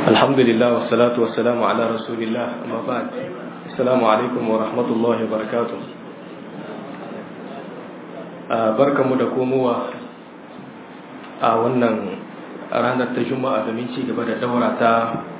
الحمد لله والصلاة والسلام على رسول الله أما بعد السلام عليكم ورحمة الله وبركاته barkanmu da komowa a wannan ranar ta juma'a domin ci gaba da daura ta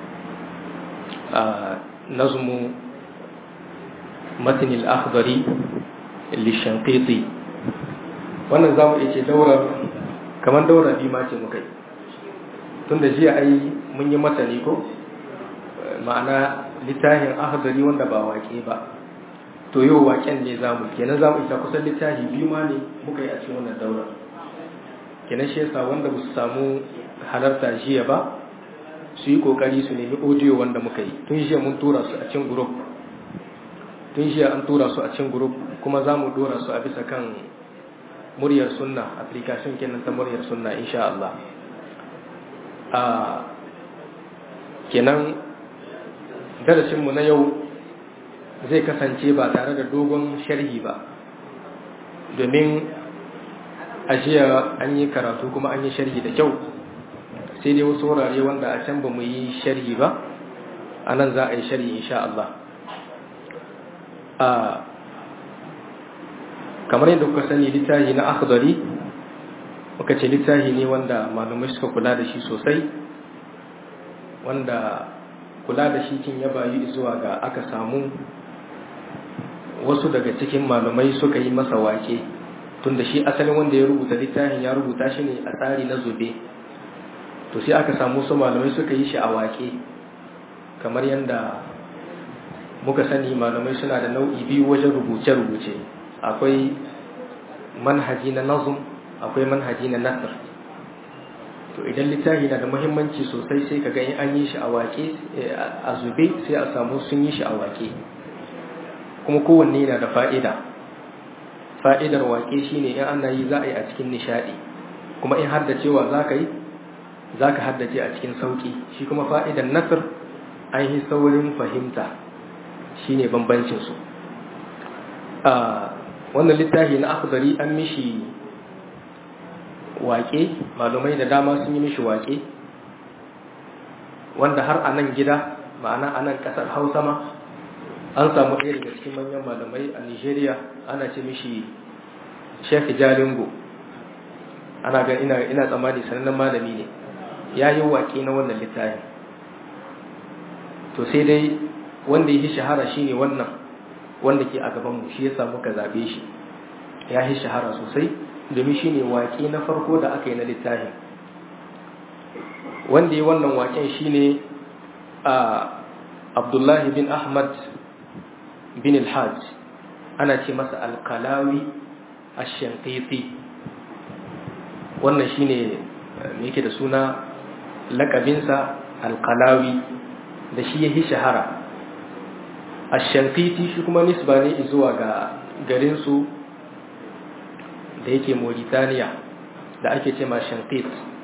nazmu matinil akhdari lishanqiti wannan zamu iya ce daurar kamar daura bi ma ce muka yi tun da jiya ai mun yi matani ko ma'ana littafin akhdari wanda ba waƙe ba to yau waƙen ne zamu kenan zamu isa kusan littafi biyu ma ne muka yi a cikin wannan daura kenan shi yasa wanda ba su samu halarta jiya ba su yi kokari su nemi audio wanda muka yi tun jiya mun tura su a cikin group tun jiya an tura su a cikin group kuma za mu dora su a bisa kan muryar sunna application kenan ta muryar sunna insha Allah a kenan darasinmu na yau zai kasance ba tare da dogon sharhi ba domin ajiya an yi karatu kuma an yi sharhi da kyau sai dai wasu wurare wanda a can ba mu yi sharhi ba a nan za a yi sharhi insha Allah kamar yadda kuka sani littafi na akhdari muka ce littafi ne wanda malamai suka kula da shi sosai wanda kula da shi kin ya bayu zuwa ga aka samu wasu daga cikin malamai suka yi masa wake tunda shi asalin wanda ya rubuta littafin ya rubuta shi ne a tsari na zube to sai aka samu su malamai suka yi shi a wake kamar yadda muka sani malamai suna da nau'i biyu wajen rubuce-rubuce akwai manhaji na nazum akwai manhaji na nasir to idan littafi na da muhimmanci sosai sai ka in an yi shi a wake a zube sai a samu sun yi shi a wake kuma kowanne yana da fa'ida fa'idar wake shine in ana yi za a yi a cikin nishadi kuma in haddacewa za ka yi za ka haddace a cikin sauki shi kuma fa'idar nasir an yi saurin fahimta shine bambancinsu wannan littafi na akhdari an mishi waƙe malumai da dama sun yi mishi waƙe wanda har a nan gida ma'ana a nan ƙasar hausa ma an samu ɗaya daga cikin manyan malamai a nigeria ana ce mishi sheikh jalingo ana ga ina ina tsammani sanannen malami ne ya yi waƙe na wannan littafin to sai dai wanda ya yi shahara shine wannan wanda ke a gabanmu shi ya samu ka zaɓe shi ya yi shahara sosai domin shi ne waƙe na farko da aka yi na littafin wanda ya wannan waƙen shi ne a abdullahi bin ahmad bin alhaj ana ce masa alkalawi a shankiti wannan shi ne yake da suna lakabinsa alkalawi da shi ya yi shahara ashankiti shi kuma nisba ne zuwa ga garinsu da yake mauritaniya da ake ce ma shankit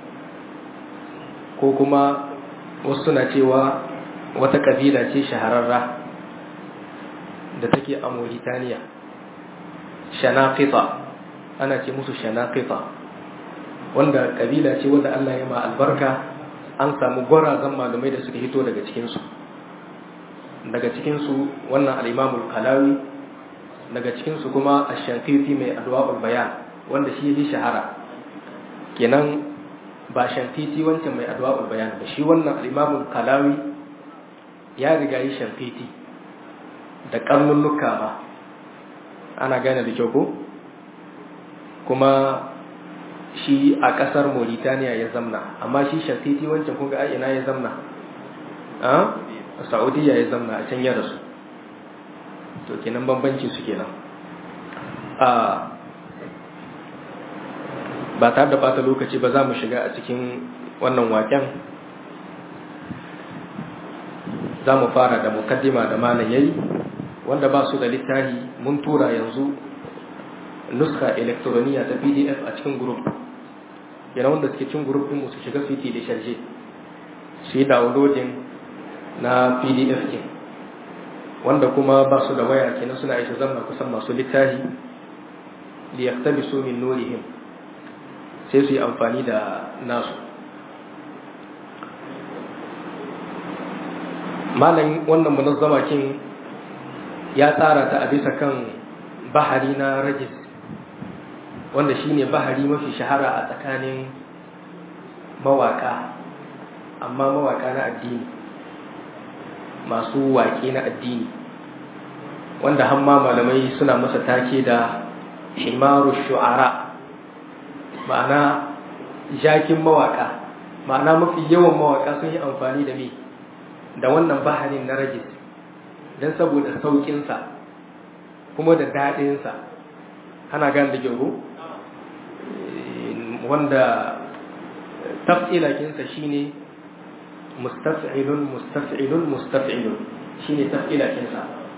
ko kuma wasu suna cewa wata kabila ce shahararra da take a mauritaniya shanakita ana ce musu shanakita wanda kabila ce wanda allah ya ma albarka an samu gwarazan malumai da suka hito daga cikinsu daga cikinsu wannan al'imamul kalawi daga cikinsu kuma a shankiti mai adwa'ul bayan wanda shi yi shahara kenan ba shankiti wancan mai adwa'ul bayan ba shi wannan al'imamul kalawi ya riga yi shankiti da karnunnuka ba ana gane da kyau ko kuma shi a ƙasar mauritaniya ya zamna amma shi shankiti wancan kunga a ina ya zamna a saudiya ya zamna a can ya rasu to kenan bambanci su kenan a ba tare da bata lokaci ba za mu shiga a cikin wannan waken za mu fara da mukaddima da malam yayi wanda ba su da littafi mun tura yanzu nuska elektroniya ta pdf a cikin group yana wanda suke cin group din su shiga su yi da sharje su yi downloading na pdf ke wanda kuma ba su da waya kenan suna isa zama kusan masu littafi li yaktabisu min nurihim sai su yi amfani da nasu malam wannan munazzama kin ya tsara ta a bisa kan bahari na rajis wanda shine bahari mafi shahara a tsakanin mawaka amma mawaka na addini masu waƙe na addini wanda hamma malamai suna masa take da himaru shu'ara ma'ana jakin mawaka ma'ana mafi yawan mawaka sun yi amfani da me da wannan baharin na rajis don saboda sauƙinsa kuma da daɗinsa ana gane da gyaro wanda taf'ilakinsa shine mustaf'ilun mustaf'ilun mustaf'ilun shine taf'ilakinsa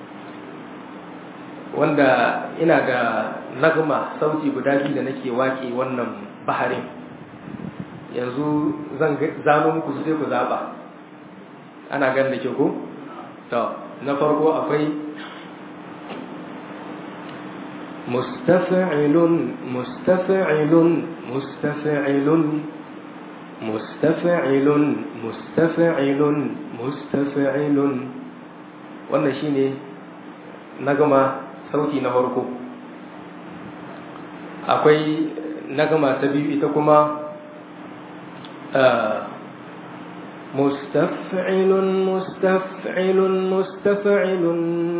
wanda ina da nagma sauti guda biyu da nake wake wannan baharin yanzu zan zano muku sai ku zaba ana gan da ke ku to na farko akwai mustaf'ilun mustaf'ilun mustaf'ilun mustaf'ilun mustaf'ilun mustaf'ilun wannan shine nagama sauti na farko akwai nagama ta biyu ita kuma mustaf'ilun mustaf'ilun mustaf'ilun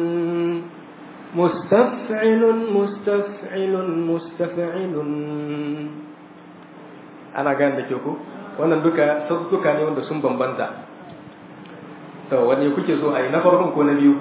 mustaf'ilun mustaf'ilun mustaf'ilun ana gane da ke ku wannan duka sautuka ne wanda sun bambanta to wanne kuke so a yi na farkon ko na biyu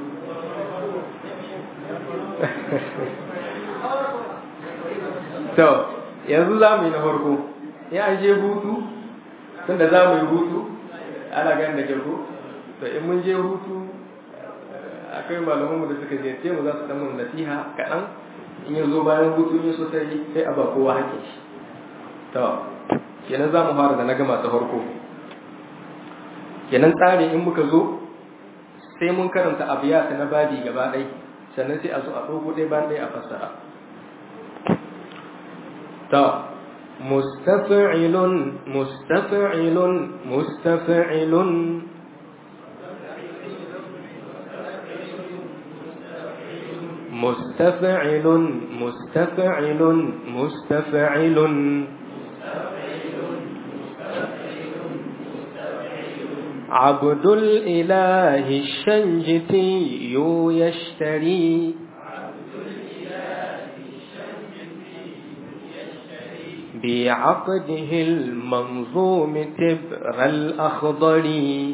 to yanzu za mu yi na farko ya an je hutu tun da za mu yi hutu ana gan da ke ku to in mun je hutu akwai malamanmu da suka ziyarce mu za su dan mun nasiha kaɗan in yi zo bayan hutu ne sosai sai a ba kowa haƙe shi to kenan za mu fara da na gama ta farko kenan tsari in muka zo sai mun karanta abiyata na badi gaba ɗai sannan sai a zo a ɗauko ɗaya bayan ɗaya a fassara ta mustafa'ilun mustafa'ilun mustafa'ilun mustafa'ilun mustafa'ilun mustafa'ilun عبد الإله الشنجتي يشتري بعقده المنظوم تبر الأخضر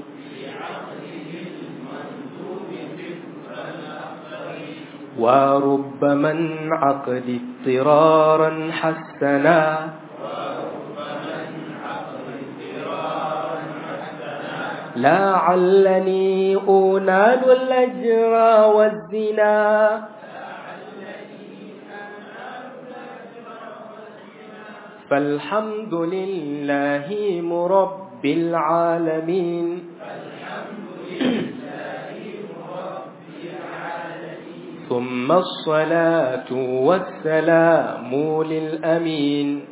ورب من عقد اضطرارا حسنا لعلني أنال الأجر والزنا فالحمد لله مرب العالمين ثم الصلاة والسلام للأمين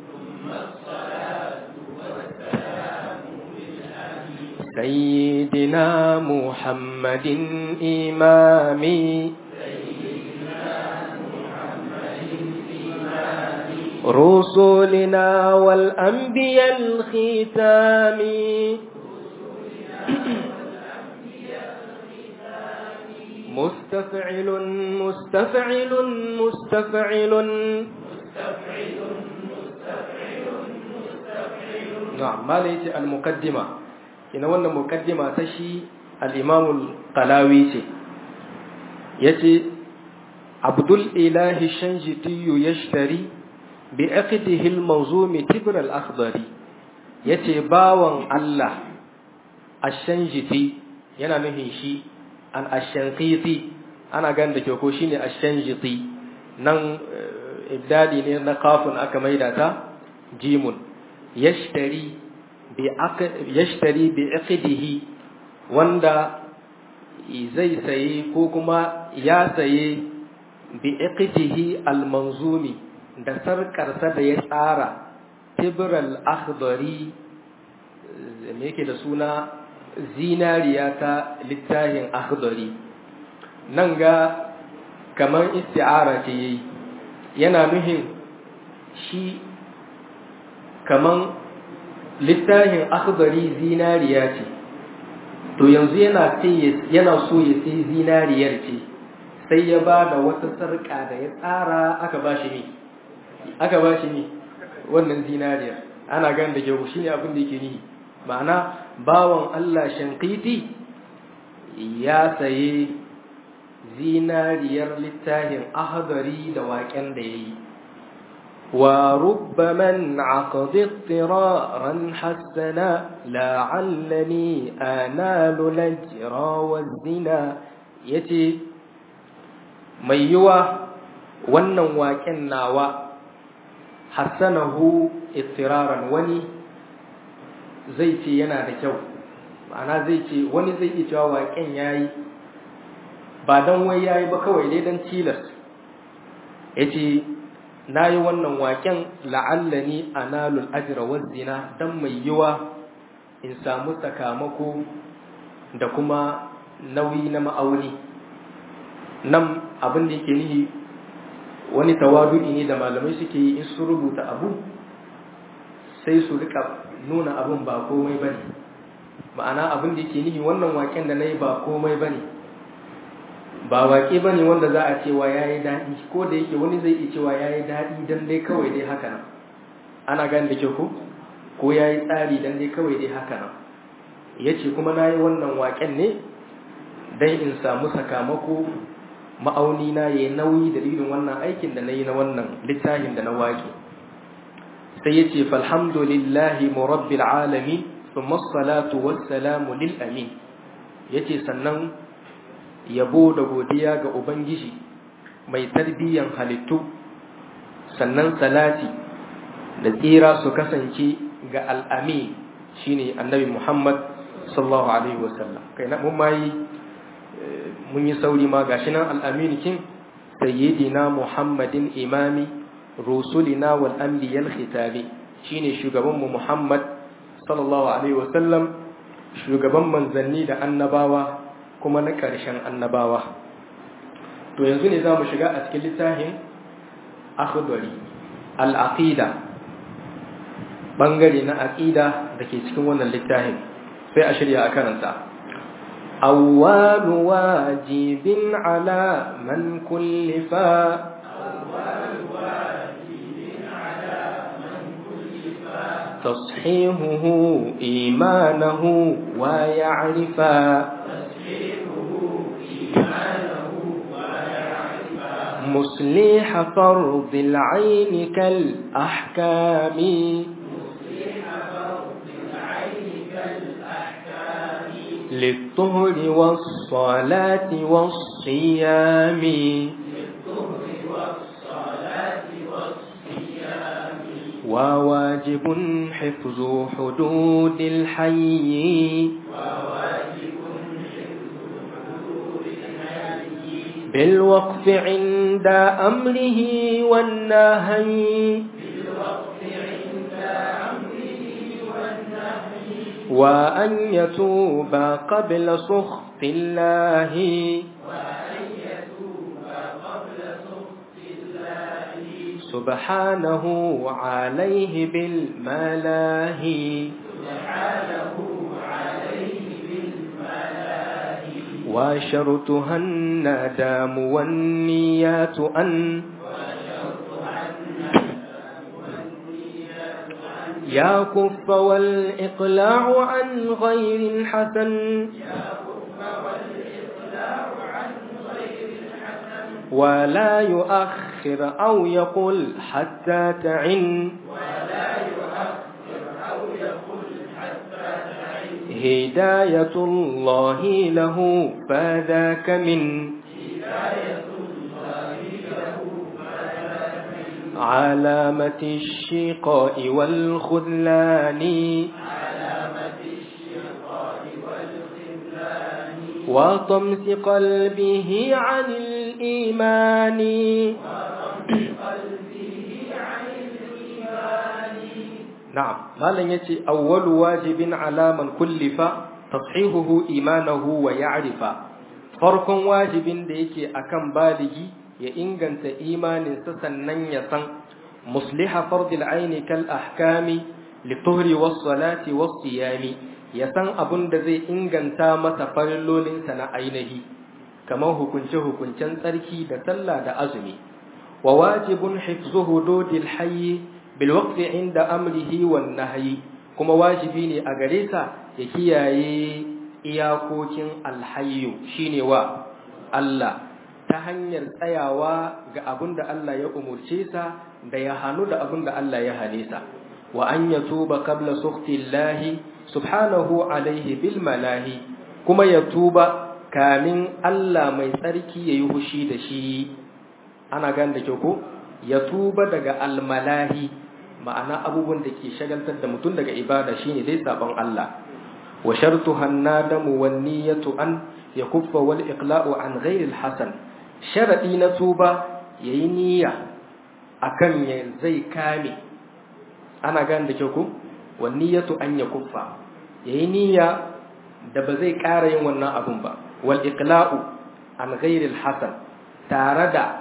سيدنا محمد إمامي رسلنا والأنبياء الختام مستفعل مستفعل مستفعل نعم ما ليس المقدمة ina wannan mukaddima ta shi al-imamul qalawi ce yace abdul ilahi shanjiti yashtari bi aqdihi al-mawzum tibr al-akhdari yace bawan Allah ash-shanjiti yana nufin shi an ash-shanqiti ana gan da ke ko shine ash-shanjiti nan ibdadi ne na kafin aka maida ta jimun yashtari yashtari bi iqdihi wanda zai saye ko kuma ya saye bi iqdihi almanzumi da sarkarsa da ya tsara tibral akhdari me yake da suna zinariya ta littafin akhdari nan ga kamar isti'ara ce yayi yana nuhin shi kaman littafin akhdari zinariya ce to yanzu yana yana so ya sai zinariyar ce sai ya ba da wata sarƙa da ya tsara aka ba shi ne aka ba shi ne wannan zinariyar ana gan da kyau shine abin da yake nihi ma'ana bawan Allah shankiti ya saye zinariyar littafin ahadari da waƙen da ya yi wa rubba man aqadi ittiraran hasana la'allani analu lajra wa zina yace mai yiwa wannan waƙen nawa hassanahu ittiraran wani zai ce yana da kyau ma'ana zai ce wani zai iya cewa waƙen yayi ba don wai yayi ba kawai dai don tilas yace nayi wannan waƙen la'allani analul ajra wa zina dan mai yiwa in samu sakamako da kuma nauyi na ma'auni nan abin da yake nihi wani tawadu'i ne da malamai suke yi in su rubuta abu sai su rika nuna abin ba komai ba ne ma'ana abin da yake nihi wannan waken da na yi ba komai ba ne ba waƙe ba ne wanda za a cewa ya yi daɗi ko da yake wani zai iya cewa ya yi daɗi don dai kawai dai haka nan ana gani da kyau ko ko ya yi tsari don dai kawai dai haka nan ya ce kuma na yi wannan waken ne don in samu sakamako ma'auni na ya yi nauyi dalilin wannan aikin da na yi na wannan littafin da na waƙe sai ya ce falhamdulillahi murabbil alami thumma salatu wassalamu lil amin yace sannan yabo da godiya ga ubangiji mai tarbiyyan halittu sannan salati da tsira su kasance ga al'amin shine annabi Muhammad sallallahu alaihi wasallam kai na mun mai mun yi sauri ma gashi nan al'amin kin sayyidina Muhammadin imami rusulina wal anbiyal khitabi shine shugaban mu Muhammad sallallahu alaihi wasallam shugaban manzanni da annabawa kuma na ƙarshen annabawa to yanzu ne zamu shiga a cikin littafin akhdari al-aqida bangare na aqida dake cikin wannan littafin sai a shirya a karanta أول واجب على من كلفا تصحيحه إيمانه ويعرفا مصلح فرض العين كالأحكام للطهر والصلاة والصيام وواجب حفظ حدود الحي بالوقف عند أمره والنهي وأن يتوب قبل سخط الله سبحانه عليه بالملاهي وشرطها الندام والنيات أن يا كف والإقلاع عن غير حسن ولا يؤخر أو يقول حتى تعن هداية الله له فذاك من علامة الشقاء والخذلان وطمس قلبه عن الإيمان نعم مالا يتي أول واجب على من كلف tashihuhu imanahu wa ya'rifa farkon wajibin da yake akan baligi ya inganta imaninsa sannan ya san musliha fardil aini kal ahkami lituhri was salati was siyami ya san abun da zai inganta masa farillolinsa na ainihi kamar hukunce hukuncen tsarki da sallah da azumi wa wajibun hifzu hududil hayy bil waqti inda amrihi wan nahyi kuma wajibi ne a gare sa ya kiyaye iyakokin alhayyu shine wa Allah ta hanyar tsayawa ga abin da Allah ya umurce sa da ya hanu da abin da Allah ya hane sa wa an yatuba qabla sukhtillahi subhanahu alaihi bil malahi kuma ya tuba kamin Allah mai tsarki yayi hushi da shi ana gan da kyau ko ya tuba daga almalahi ma'ana abubuwan da ke shagaltar da mutum daga ibada shine dai sabon Allah wa shartuha an-nadamu wan niyyatu an yakuffa wal iqla'u an ghayri al-hasan sharadi na tuba yayi niyya akan ya zai kame ana gan da kyau ko wan niyyatu an yakuffa yayi niyya da ba zai ƙara yin wannan abun ba wal iqla'u an ghayri al-hasan tare da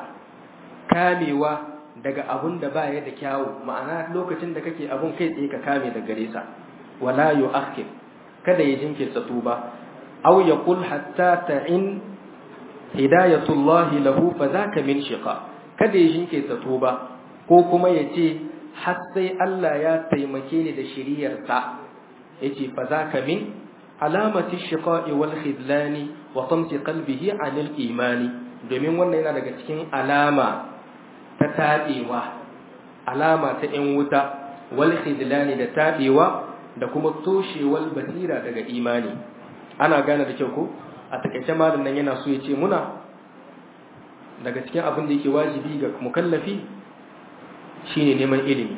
kamewa daga abun da ba ya da kyawu ma'ana lokacin da kake abun kai tsaye ka kame da gare sa wala yu'akhir kada ya jinkirta tuba aw yaqul hatta ta'in hidayatullahi lahu fa zaka min shiqa kada ya jinkirta tuba ko kuma ya ce har sai Allah ya taimake ni da shiriyar sa yace fa zaka min alamati shiqa'i wal khidlani wa tamsi qalbihi 'anil imani domin wannan yana daga cikin alama ta taɓewa alama ta ‘yan wuta wal khidlani da taɓewa da kuma toshewar basira daga imani ana gane da kyau ko a takaice malam nan yana so ya ce muna daga cikin abin da yake wajibi ga mukallafi shine neman ilimi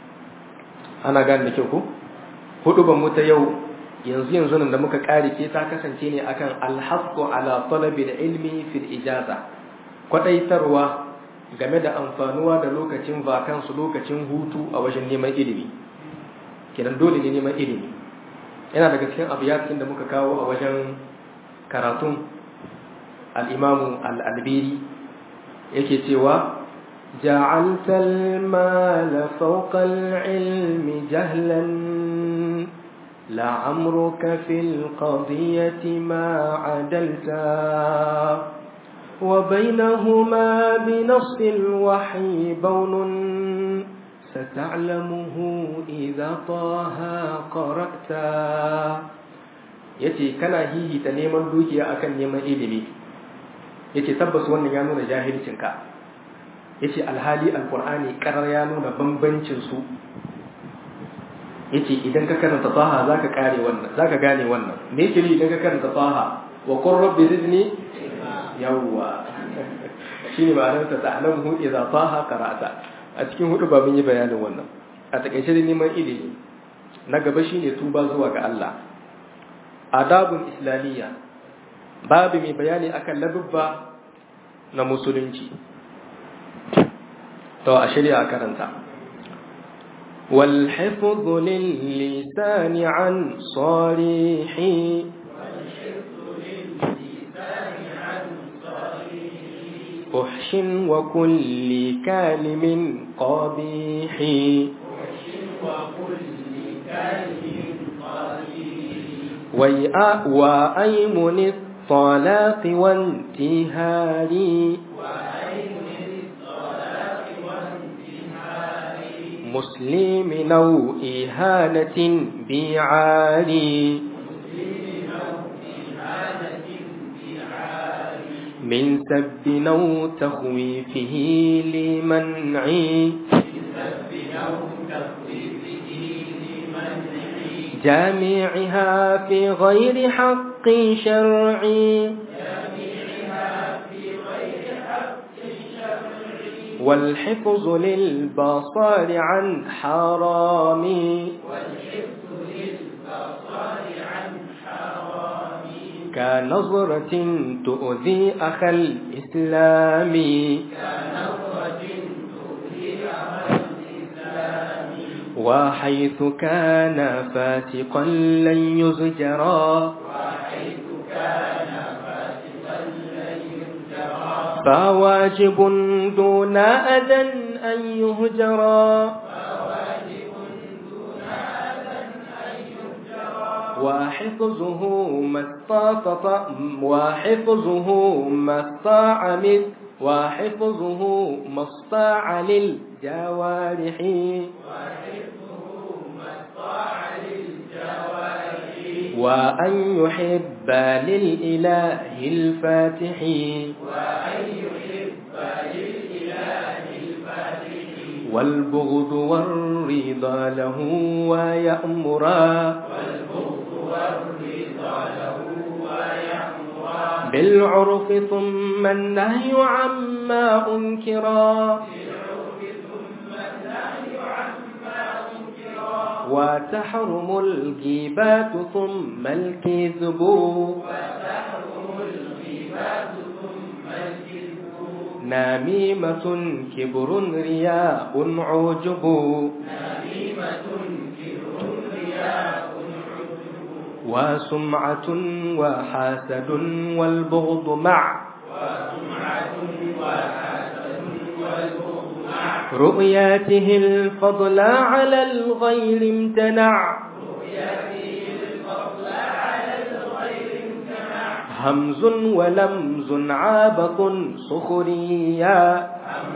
ana gane da kyau ko hudu ban mu ta yau yanzu yanzu nan da muka kare ke ta kasance ne akan alhaqqu ala talabi ilmi fil ijaza kwadaitarwa game da amfanuwa da lokacin vakansu lokacin hutu a wajen neman ilimi kenan dole ne neman ilimi yana daga cikin abiyatin da muka kawo a wajen karatun al'imamu al'albiri yake cewa جعلت المال فوق العلم جهلا لعمرك في القضية ما عدلتا وبينهما بنص الوحي بون ستعلمه إذا طه قرأت yace kana hihita neman dukiya akan neman ilimi yace tabbas wannan ya nuna jahilcinka yace alhali alqur'ani karar ya nuna bambancin su yace idan ka karanta taha zaka kare wannan zaka gane wannan me yake idan ka karanta taha wa qur rabbi zidni yawwa shi ne ma'anar ta ta'alamu idza taha qara'ata a cikin hudu ba mun yi bayanin wannan a takaice da neman ilimi na gaba shine tuba zuwa ga Allah adabun islamiyya babu mai bayani akan ladubba na musulunci to a shirya karanta والحفظ للسان عن صريح فحش وكل كلم قبيح ويأ وأيمن الطلاق وانتهار مسلم أو إهانة بعاري من سب أو تخويفه لمنع جامعها في غير حق شرعي والحفظ للبصار عن حرام كنظرة تؤذي أخا الإسلام وحيث كان فاسقا لن يزجرا فواجب دون أذى أن يهجرا وحفظه ما استطاع وحفظه ما استطاع من وحفظه ما استطاع للجوارح وأن يحب للإله الفاتح والبغض والرضا له ويأمرا بالعرف ثم النهي عما أنكرا وتحرم الغيبات ثم الكذب نميمة كبر رياء عجب وسمعة وحاسد والبغض مع رؤياته الفضل على الغير امتنع همز ولمز عابط سخريا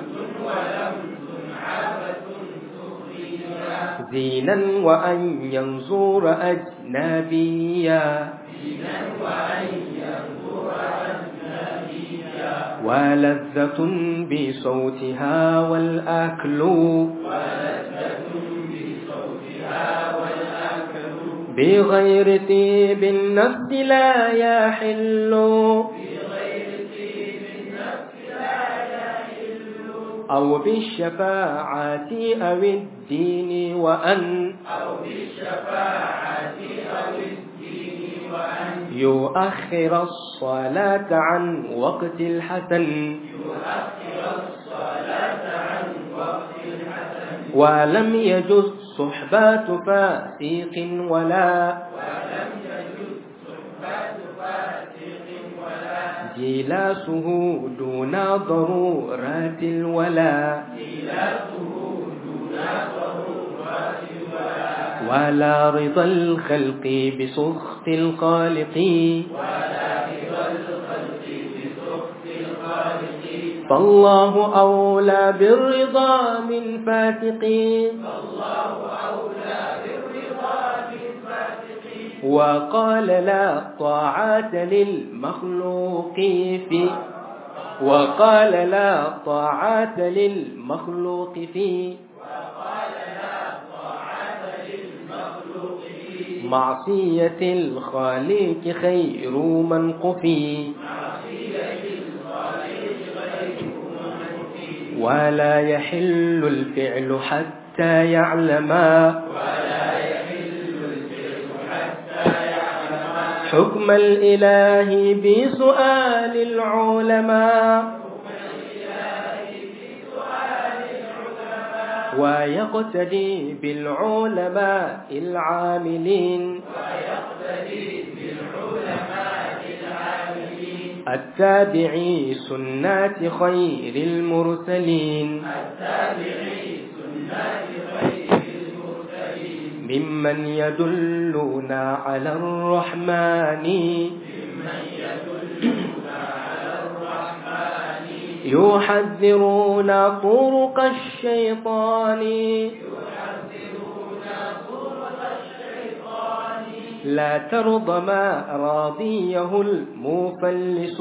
زينا وأن ينظر أجنبيا ولذة بصوتها والأكل بغير طيب النفس لا يحل أو بالشفاعة أو الدين وأن يؤخر الصلاة عن وقت الحسن ولم يجز صحبات فاسق ولا جلاسه دون ضرورات الولا ولا رضا الخلق بسخط الخالق فالله أولى بالرضا من فاتق وقال لا طاعة للمخلوق في وقال لا طاعة للمخلوق في معصية الخالق خير من قفي ولا يحل الفعل حتى يعلما حكم الإله بسؤال العلماء ويقتدي بالعلماء العاملين التابعي سنات خير المرسلين ممن يدلنا على الرحمن يحذرون طرق الشيطان لا ترضى ما راضيه المفلس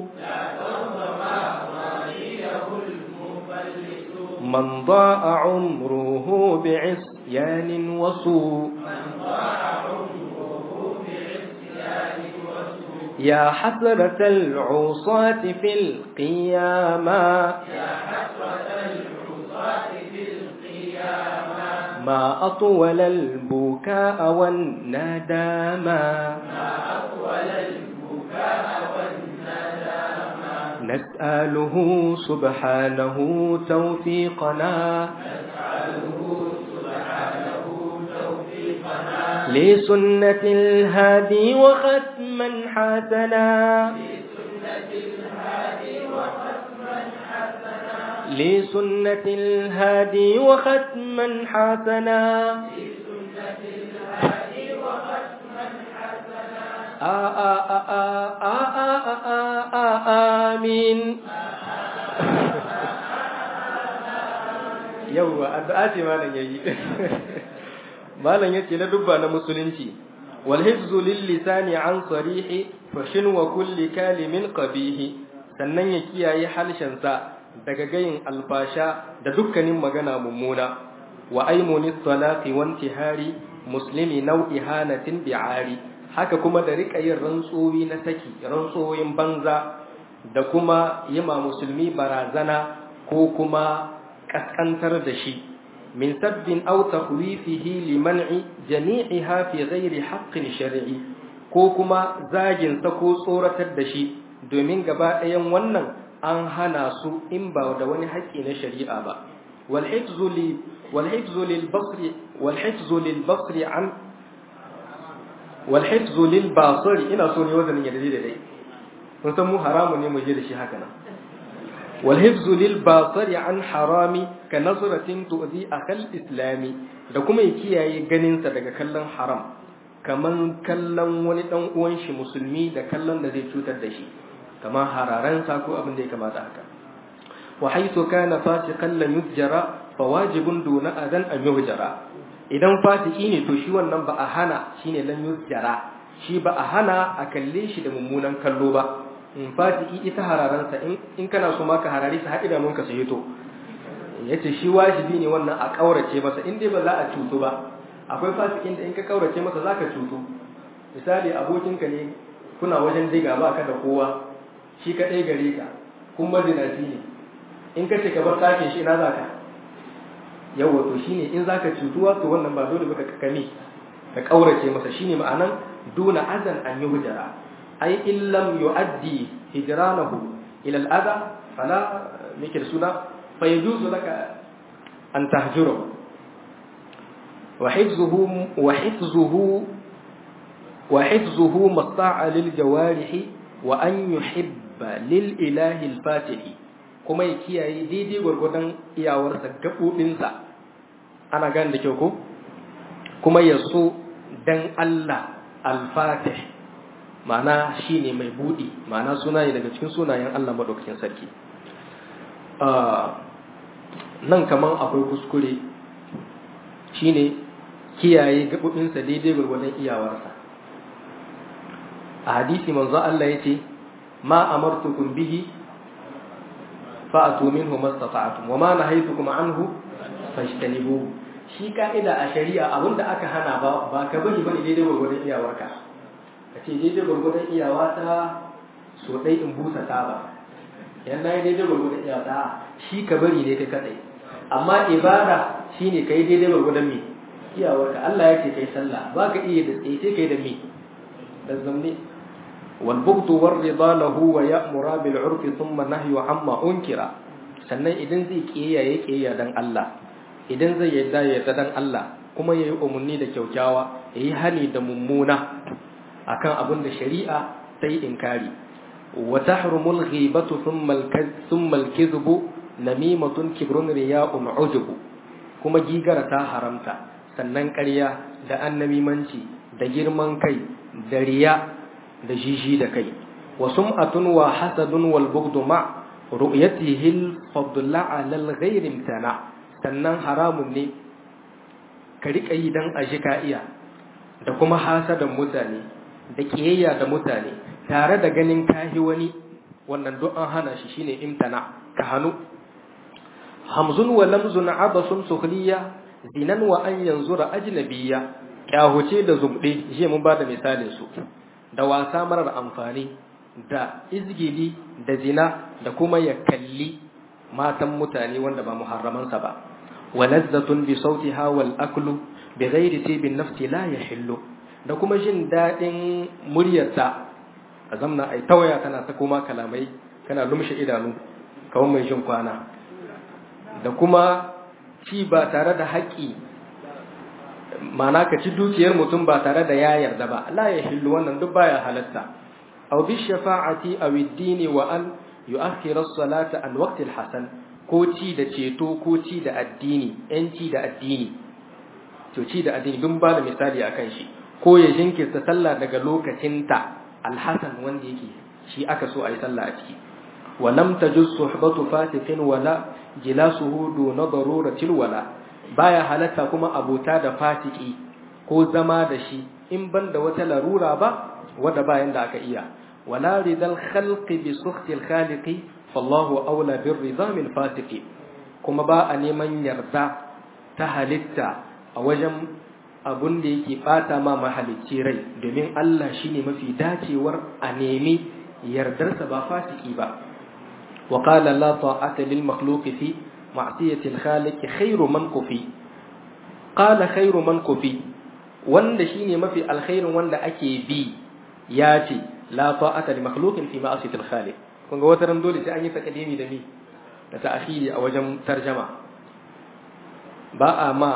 من ضاع عمره بعصيان وسوء يا حسرة العصاة في القيامة ما أطول البكاء والندامة نسأله سبحانه توفيقنا لسنة الهادي وختم وختما حسنا لسنة الهادي وختما حسنا آمين yauwa addu'a ce malam yayi malam yace na dubba na musulunci wal hifzu lil lisani an sarihi fashin wa kulli kalimin qabih sannan ya kiyaye halshen sa daga gayin alfasha da dukkanin magana mummuna wa aymuni salati wa intihari muslimi nau'i hanatin bi'ari haka kuma da rika yin rantsowi na saki rantsoyin banza da kuma yima musulmi barazana ko kuma kaskantar da shi min sabbin aw takhwifihi liman'i jami'iha fi ghairi haqqin shar'i ko kuma zagin sa ko tsoratar da shi domin gaba ɗayan wannan an hana su in ba da wani haƙƙi na shari'a ba wal hifzu li wal hifzu lil basri wal hifzu lil basri an wal hifzu lil basri ina so ne wazanin yadda da dai kun san mu haramu ne mu je da shi haka nan والحفظ للباصر عن حرام كنظرة تؤذي أخي الإسلام da kuma ya kiyaye ganinsa daga kallon haram kaman kallon wani dan uwan shi musulmi da kallon da zai cutar da shi kaman hararansa ko abin da ya kamata haka wa haythu kana fasiqan lan yujra fa wajibun duna adan an yujra idan fasiki ne to shi wannan ba a hana shine lan yujra shi ba a hana a kalle shi da mummunan kallo ba in fatiki ita hararansa in kana so maka harare sa haɗi idanunka su hito ya ce shi wajibi ne wannan a ƙaurace masa in dai ba za a cutu ba akwai fasikin da in ka ƙaurace masa za ka cutu misali abokinka ne kuna wajen diga ba ka da kowa shi kaɗai gare ka kun mazinaci ne in ka ce ka bar ɗakin shi ina za ka yawa to shi ne in za ka cutuwa to wannan ba dole ba ka kame ka ƙaurace masa shi ne ma'anan duna azan an yi hujara أي إن لم يؤدي هجرانه إلى الأذى فلا ميكر سنة فيجوز لك أن تهجره وحفظه وحفظه وحفظه مطاع للجوارح وأن يحب للإله الفاتح kuma ya kiyaye daidai gwargwadon iyawarsa gaɓoɓinsa ana gane da kyau ko kuma ya so dan Allah alfatih ma'ana shi ne mai buɗi ma'ana suna ne daga cikin sunayen Allah maɗaukakin sarki nan kaman akwai kuskure shi ne kiyaye gaɓoɓinsa daidai gwargwadon iyawarsa a hadisi manzo Allah ya ce ma amartukum bihi fa'atu minhu mastata'tum wa ma nahaytukum anhu fajtanibuhu shi ka'ida a shari'a abinda aka hana ba ba ka bari bane daidai gwargwadon iyawarka ka ce daidai gwargwadon iyawa ta so ɗai in busa ta ba yan na yi daidai gwargwadon iyawa ta shi ka bari ne kai kaɗai amma ibada shi ne ka yi daidai gwargwadon me iyawarka Allah ya ce kai sallah ba ka iya da tsaye sai kai da me da zamne wal bughdu war rida lahu wa ya'mura bil urfi thumma nahyu amma unkira sannan idan zai kiyaye ya kiyaye dan Allah idan zai yadda ya yadda dan Allah kuma yayi umarni da kyaukyawa yayi hani da mummuna akan abin da shari'a ta yi inkari wa tahrumul ghibatu thumma al-kadhbu namimatun kibrun riya'un ujubu kuma gigara ta haramta sannan ƙarya da annamimanci da girman kai da riya da jiji da kai wa sum'atun wa hasadun wal bughdu ma ru'yatihi al-fadla 'ala al-ghayri imtana sannan haramun ne ka rika yi dan aji ka iya da kuma hasadan mutane da kiyayya da mutane tare da ganin kahi wani wannan duk an hana shi shine imtana ka hanu hamzun wa lamzun abasun sukhliya zinan wa an yanzura ajnabiyya kyahuce da zumde shi mun bada misalin su da wasa marar amfani da izgili da zina da kuma ya kalli matan mutane wanda ba muharramansa ba wa lazzatun bi sautiha wal aklu bi ghairi tibin nafsi la yahillu da kuma jin daɗin muryarta a zamna ai tawaya tana ta koma kalamai kana lumshe idanu kawai mai jin kwana da kuma ci ba tare da haƙƙi ma'ana ka ci dukiyar mutum ba tare da ya yarda ba la ya hillu wannan duk baya halatta aw bi shafa'ati aw ad-din wa an yu'akhkhira as-salata an waqti al-hasan ko ci da ceto ko ci da addini yanci da addini to ci da addini dun ba da misali akan shi ko ya jinkirta sallah daga lokacinta al-hasan wanda yake shi aka so ayi sallah a ciki wa lam tajuz suhbatu fasiqin wala jilasuhu duna daruratil wala baya halatta kuma abota da fasiki ko zama da shi in ban da wata larura ba wadda bayan da aka iya wala ridal khalqi bi sukhtil khaliqi fallahu aula bir ridha min fasiqi kuma ba a neman yarda ta halitta a wajen abun da yake bata ma mahalicci rai domin Allah shine mafi dacewar a nemi yardarsa ba fasiki ba wa qala la ta'ata lil makhluqi fi ma'siyati al khaliq khairu man kufi qala khairu man kufi wanda shine mafi alkhairin wanda ake bi ya ce la ta'ata li makhluqin fi ma'siyati al khaliq kun ga wata ran dole sai an yi takadimi da mi da ta'khiri a wajen tarjama ba a ma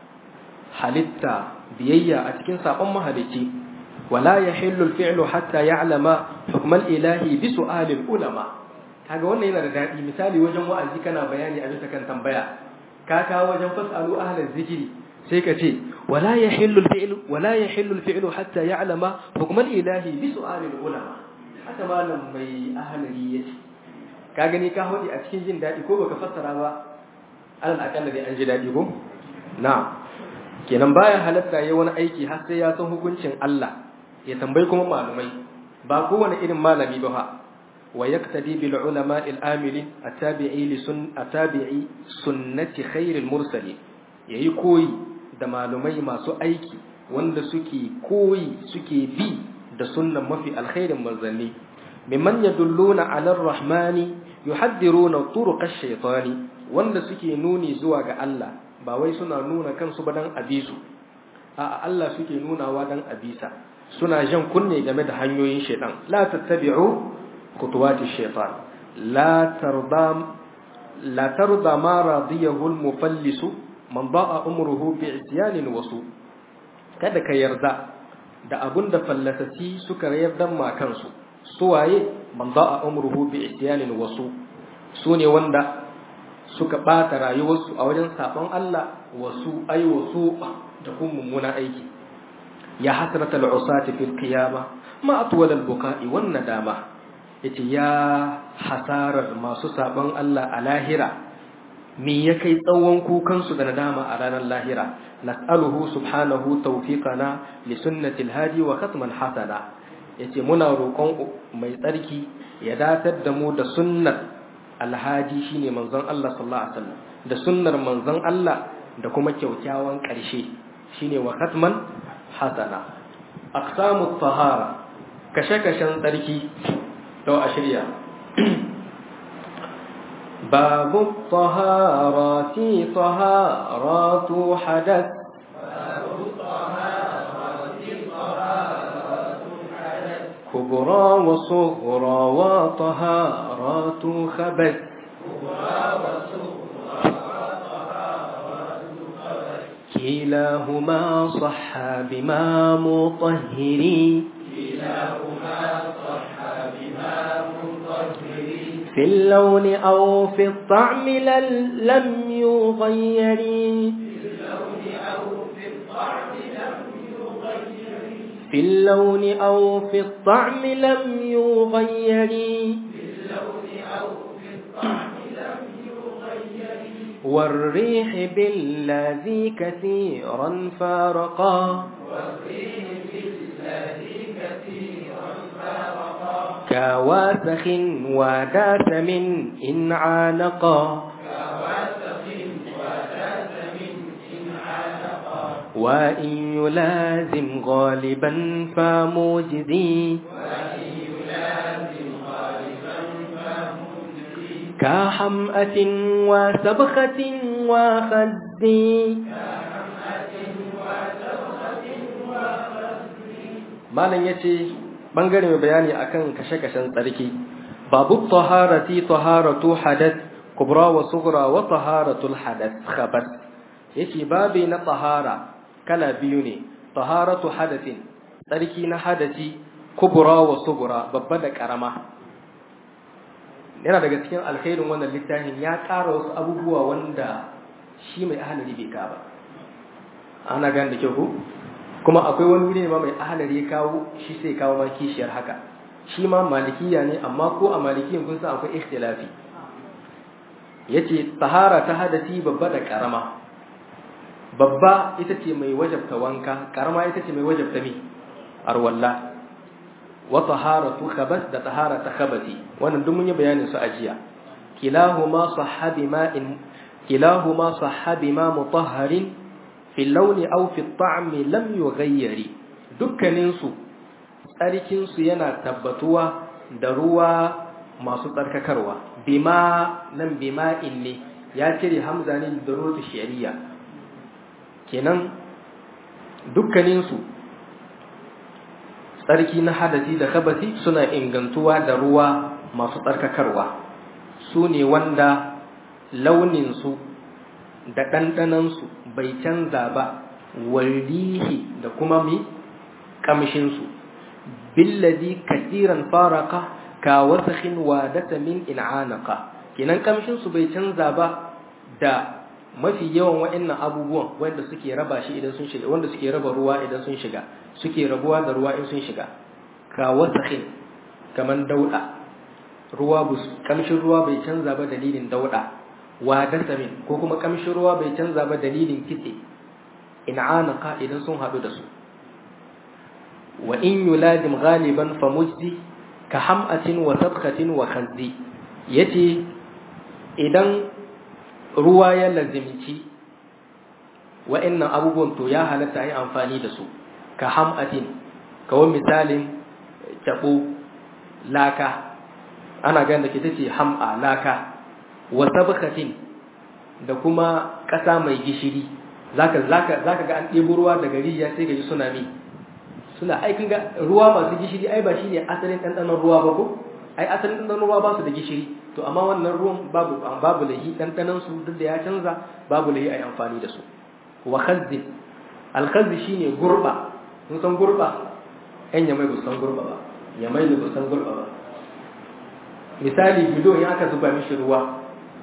halitta biyayya a cikin sabon mahalicci wala yahillu al-fi'lu hatta ya'lama hukm al-ilahi bi su'al al-ulama kaga wannan yana da dadi misali wajen wa'azi kana bayani a bisa kan tambaya ka kawo wajen fasalu ahlal zikri sai ka ce wala yahillu al-fi'lu wala yahillu al-fi'lu hatta ya'lama hukm al-ilahi bi su'al al-ulama haka malam mai ahlari yace ka gani ka hodi a cikin jin dadi ko baka fassara ba alal akalla dai an ji dadi ko na'am kenan baya halatta yayi wani aiki har sai ya san hukuncin Allah ya tambayi kuma malumai ba kowane irin malami ba ha wa yaktadi bil ulama al amilin atabi'i li sun atabi'i sunnati khairil mursalin yayi koyi da malumai masu aiki wanda suke koyi suke bi da sunnan mafi alkhairin manzanni mimman yadulluna ala ar-rahmani yuhaddiruna turuq ash-shaytani wanda suke nuni zuwa ga Allah ba wai suna nuna kansu ba dan abisu a Allah suke nunawa dan abisa suna jan kunne game da hanyoyin shaitan la tattabi'u khutuwati shaitan la tarda la tarda ma radiyahu al-mufallisu man ba'a umruhu bi isyanin wasu kada ka yarda da abun da fallasasi suka yarda ma kansu suwaye man ba'a umruhu bi isyanin wasu sune wanda suka ɓata rayuwarsu a wajen saɓon Allah wasu ai wasu da kuma mummuna aiki ya hasrata al'usati fil qiyama ma atwal al-buka'i wan nadama yace ya hasarar masu saɓon Allah a lahira me ya kai tsawon kukan su da nadama a ranar lahira nas'aluhu subhanahu tawfiqana li sunnati al-hadi wa khatman hasana yace muna roƙon mai tsarki ya datar da mu da sunnar alhaji shine manzon Allah sallallahu alaihi wasallam da sunnar manzon Allah da kuma kyaukyawan ƙarshe shine wa khatman hasana aqsamut tahara kashe-kashen tsarki to a shirya babu taharati taharatu hadath كبرى وصغرى وطهارات خبث كلاهما صح بما مطهري في اللون أو في الطعم لم يغير في اللون أو في الطعم لم يغير والريح بالذي كثيرا فارقا كواسخ وداثم إن عانقا وإن يلازم غالبا فموجزي كحمأة وسبخة وخزي malam yace bangare mai bayani akan kashe-kashen tsarki babu taharati taharatu hadath kubra wa sughra wa taharatul hadath khabath yace babi na tahara kala biyu ne taharatu hadathin tsarki na hadasi kubura wa sugura babba da karama yana daga cikin alkhairin wannan littafin ya ƙara wasu abubuwa wanda shi mai ahalari bai ka ba ana gan da kyau ko kuma akwai wani wuri ne ma mai ahalari ya kawo shi sai kawo ma kishiyar haka shi ma malikiya ne amma ko a malikiyan kun san akwai ikhtilafi yace tahara ta hadasi babba da karama babba ita ce mai wajabta wanka karama ita ce mai wajabta mi arwalla wa taharatu khabas da tahara ta khabati wannan duk mun yi bayanin su a jiya kilahuma sahabi ma'in kilahuma sahabi ma mutahharin fi launi aw fi ta'mi lam yughayyari dukkanin su tsarkin su yana tabbatuwa da ruwa masu tsarkakarwa bima nan bima ne ya cire hamza ne da rotu shari'a kenan dukkanin su tsarki na hadasi da kabasi suna ingantuwa da ruwa masu tsarkakarwa su ne wanda launinsu da ɗanɗanansu bai canza ba warihi da kuma mi ƙamshinsu billadi kasiran faraka ka wasakhin wadata min in'anaka kenan ƙamshinsu bai canza ba da mafi yawan wa'annan abubuwan wanda suke raba shi idan sun shiga wanda suke raba ruwa idan sun shiga suke rabuwa da ruwa in sun shiga ka wasakhin kaman dauda ruwa bus kamshin ruwa bai canza ba dalilin dauda wa dasamin ko kuma kamshin ruwa bai canza ba dalilin kitse in anaka idan sun hadu da su wa in yuladim ghaliban fa mujdi ka hamatin wa sabkatin wa khanzi yace idan ruwa ya lazimci wa'annan abubuwan to ya halatta yi amfani da su ka hamatin kawai misalin tabo laka ana ganin da ke tace ham'a laka wa sabkatin da kuma ƙasa mai gishiri zaka zaka zaka ga an ɗebo ruwa daga rijiya sai ka ji suna mi suna ai kun ga ruwa masu gishiri ai ba shine asalin ɗanɗanon ruwa ba ko ai asalin ɗanɗanon ruwa ba su da gishiri to amma wannan ruwan babu babu lahi ɗanɗanon su duk da ya canza babu lahi ai amfani da su wa khazzi al khazzi shine gurba kun san gurba ɗan yamai ba san gurba ba yamai ba san gurba ba misali bidon ya aka zuba mishi ruwa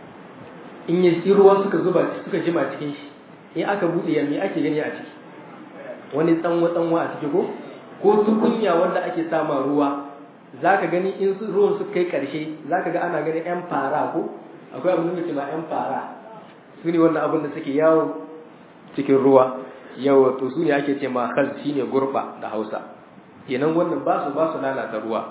in ya ci ruwa suka zuba suka jima cikin shi in aka buɗe ya me ake gani a ciki wani tsanwa tsanwa a ciki ko ko tukunya wanda ake sama ruwa zaka gani in ruwan su kai karshe zaka ga ana gani yan fara ko akwai abin da ke ma yan fara su ne wannan abin da suke yawo cikin ruwa yawa to su ne ake ce ma khal shine gurba da Hausa kenan wannan ba su ba su lalata ruwa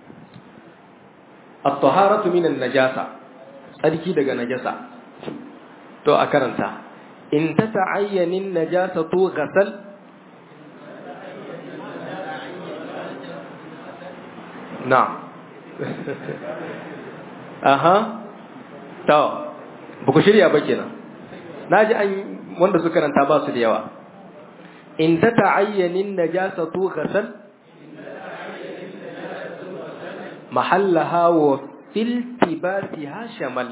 at-taharatu minan najasa tsarki daga najasa to a karanta in ta ta'ayyanin najasatu ghasal na aha to ba ku shirya ba kenan naji an wanda suka karanta ba su da yawa in ta ta'ayyanin najasatu ghasal mahallaha wa filtibasiha shamal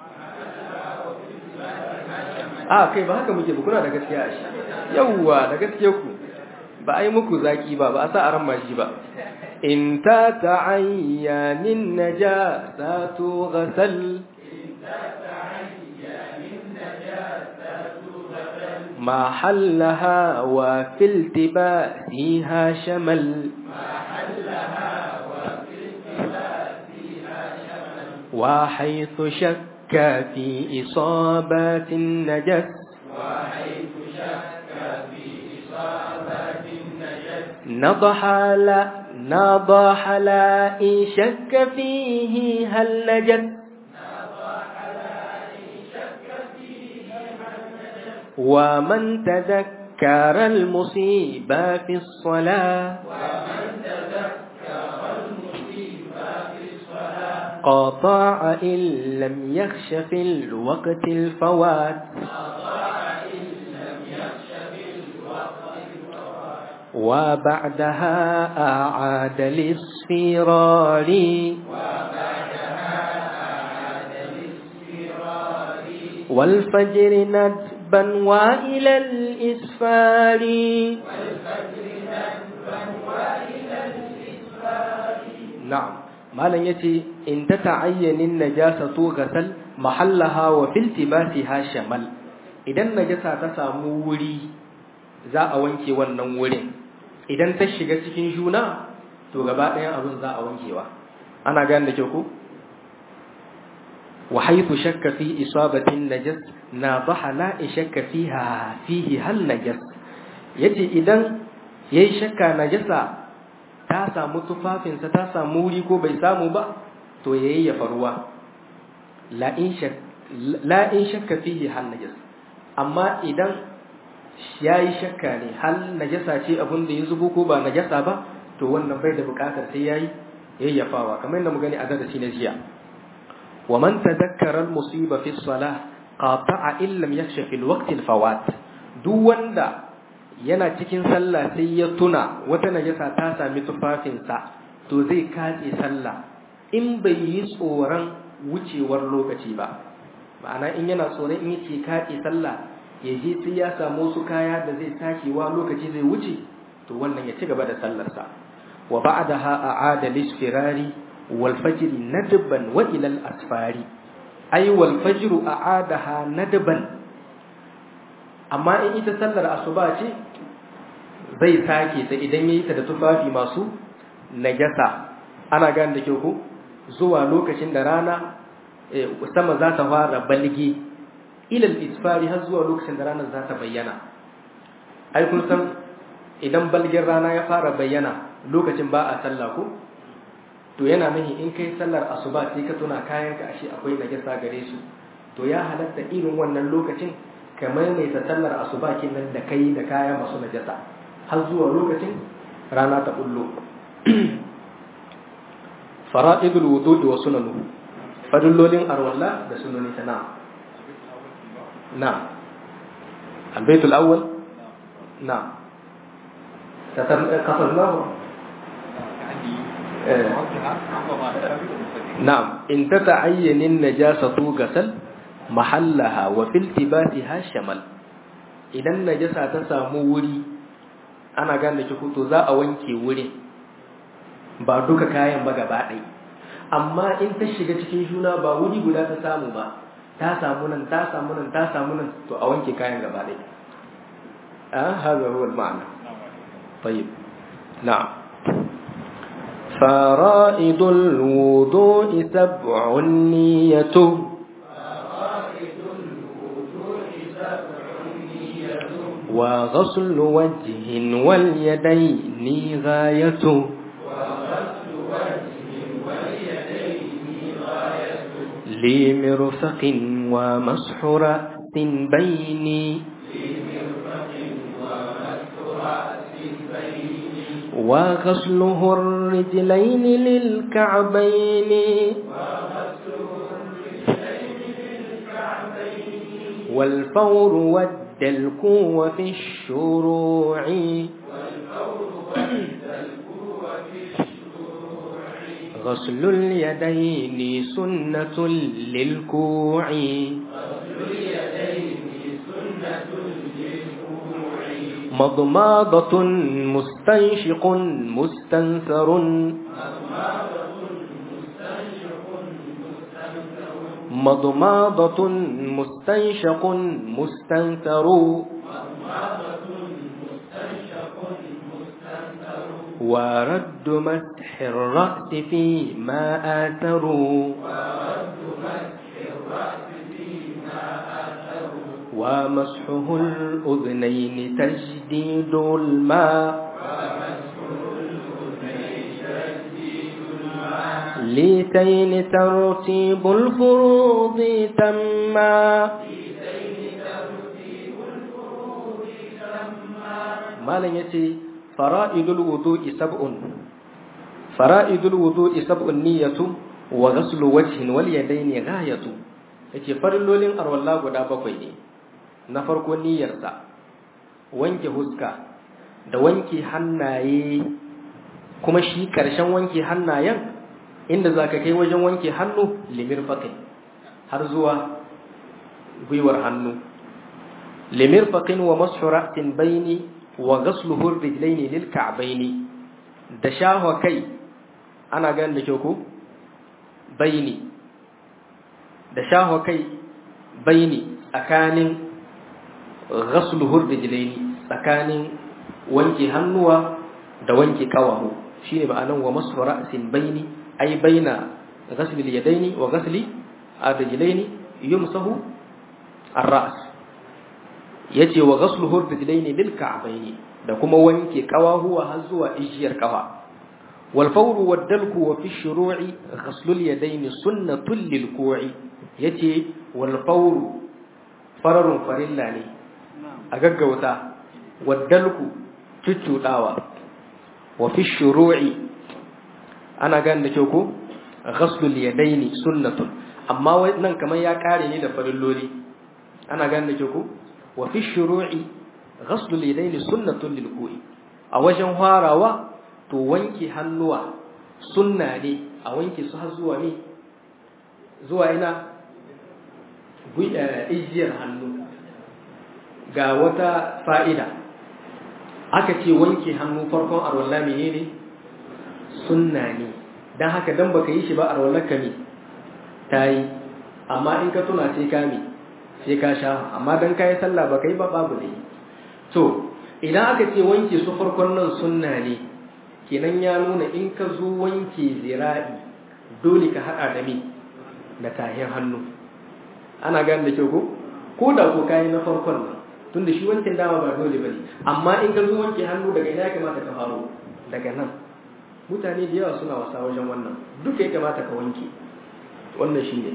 a kai ba haka muke ba kuna da gaskiya a shi yawwa da gaskiya ku ba ai muku zaki ba ba a sa aran mashi ba in ta ta'ayyanin najasatu ghasal محلها وفي التباسها شمل وحيث شك في إصابة النجس وحيث شك في إصابة النجس نضح لا نضح لا إن شك فيه هل نجس ومن تذكر المصيبة في الصلاة ومن تذكر المصيبة في الصلاة قطع إن لم يخش في الوقت الفوات أضاع إن لم يخش في الوقت الفوات وبعدها أعاد للصفرار وبعدها أعاد للصغار والفجر ندب ندبا وإلى الإسفار نعم malam yace in ta ta'ayyanin najasatu gasal mahallaha wa fil tibasiha shamal idan najasa ta samu wuri za a wanke wannan wurin idan ta shiga cikin juna to gaba ɗayan abin za a wankewa ana gane da kyau ko wa haythu shakka fi isabatin najas na baha la shakka fiha fihi hal najas yace idan yayi shakka najasa ta samu tufafinsa ta samu wuri ko bai samu ba to ya yayyafa ruwa la in shakka fihi hal najas amma idan ya yi shakka ne hal najasa ce abin da ya zubo ko ba najasa ba to wannan bai da bukatar sai ya yi yayyafawa kamar yadda mu gani a darasi na jiya wa man tadakkara al musiba fi salah qata'a illam yakhsha fil waqti al fawat duk wanda yana cikin sallah sai ya tuna wata najasa ta sami tufafinsa to zai katse sallah in bai yi tsoron wucewar lokaci ba ma'ana in yana tsoron in yake katse sallah ya je sai ya samu su kaya da zai sakewa lokaci zai wuce to wannan ya ci gaba da sallarsa wa ba'daha a'ada lisfirari wal fajr nadban wa ila al asfari ay wal fajr a'adaha nadban amma in ita sallar asuba ce zai sake ta idan yayi ta da tufafi masu najasa ana gane da kyau ko zuwa lokacin da rana sama za ta fara balge ilal isfari har zuwa lokacin da ranar za ta bayyana ai kun san idan balgin rana ya fara bayyana lokacin ba a sallah ko to yana nahi in kai sallar asuba sai ka tuna kayan ka ashe akwai najasa gare su to ya halatta irin wannan lokacin ka maimaita sallar asuba kenan da kai da kaya masu najasa har zuwa lokacin rana ta bullo fara'idul wudu'i wa sunanuhu fadillolin arwalla da sunani ta na'am na'am albaitul awwal na'am kasarnahu na'am in ta ta'ayyanin najasatu gasal mahallaha wa fil tibatiha shamal idan najasa ta samu wuri ana gane ki to za a wanke wurin ba duka kayan ba gaba ɗaya amma in ta shiga cikin juna ba wuri guda ta samu ba ta samu nan ta samu nan ta samu nan to a wanke kayan gaba ɗaya a haza huwa ma'ana tayyib na'am فرائض الوضوء سبع نية وغسل وجه واليدين غاية لمرفق ومسح رأس بيني وغسله الرجلين للكعبين والفور والدلك وفي الشروع غسل اليدين سنة للكوع مضماضة مستنشق مستنثر مضماضة مستنشق مستنثر ورد مسح الرأس فيما آثروا ومسحه الأذنين تجديد الماء ليتين ترتيب الفروض تما ما لن يتي فرائد الوضوء سبع فرائد الوضوء سبع النية وغسل وجه واليدين غاية yace farillolin arwalla guda bakwai ne na farko niyyarsa wanke huska da wanke hannaye kuma shi ƙarshen wanke hannayen inda za ka kai wajen wanke hannu limir faƙin har zuwa gwiwar hannu limirfaqin wa mashu ra'sin baini wa ghasluhu rijlaini lil ka'baini da shahwa kai ana ganin da kyau ko baini da shahwa kai baini tsakanin ghasluhu rijlaini tsakanin wanke hannuwa da wanke kawahu shine ma'anan wa mashu ra'sin baini ay baina ghasli al-yadaini wa ghasli ar-rijlaini yumsahu ar-ra's yace wa ghasluhu ar-rijlaini lil ka'baini da kuma wanke kawahuwa har zuwa ijiyar kafa wal fawru wad dalku wa fi shuru'i ghaslu al-yadaini sunnatul lil ku'i yace wal fawru fararun farilla ne a gaggauta wad dalku cuccudawa wa fi shuru'i ana gane da kyau ko ghaslul yadaini sunnatun amma nan kamar ya kare ne da farilloli ana gane da kyau ko wa fi shuru'i ghaslul yadaini sunnatun lil ku'i a wajen farawa to wanke hannuwa sunna ne a wanke su har zuwa ne zuwa ina ijiyar hannu ga wata fa'ida aka ce wanke hannu farkon arwallah menene sunna ne dan haka dan baka yi shi ba arwallah ka ne tayi amma in ka tuna sai ka mi sai ka sha amma dan kai sallah baka yi ba babu ne to idan aka ce wanke su farkon nan sunna ne kenan ya nuna in ka zo wanke zira'i dole ka hada da mi da tahin hannu ana gane da kyau ko ko da ko kai na farkon nan tunda shi wancan dama ba dole bane amma in ka zo wanke hannu daga ina ya kamata ka faro daga nan mutane da yawa suna wasa wajen wannan duka ya kamata ka wanke wannan shine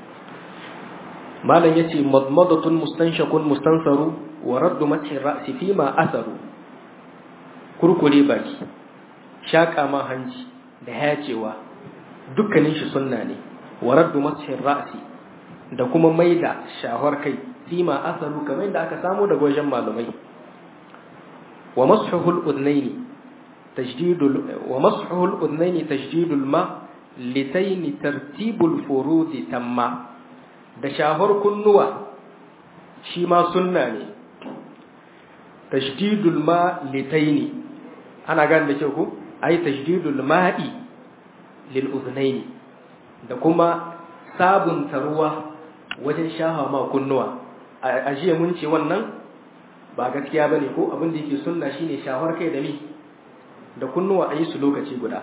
malam yace madmadatun mustanshakun mustansaru wa raddu mathi ra'si fi ma asaru kurkure baki shaka ma hanci da hayacewa dukkanin shi sunna ne wa raddu mathi ra'si da kuma maida shahwar kai fima asaru kamar da aka samu daga wajen malumai wa mashuhul udnaini tajdidul wa mashuhul udnaini tajdidul ma litayn tartibul furud tamma da shahar kunnuwa shi ma sunna ne tajdidul ma litayn ana gane da kyau ko ai tajdidul ma'i lil udnaini da kuma sabunta ruwa wajen shaha ma kunnuwa a jiya mun ce wannan ba gaskiya ba ne ko abin da yake sunna shine shawar kai da mi da kunnuwa a yi su lokaci guda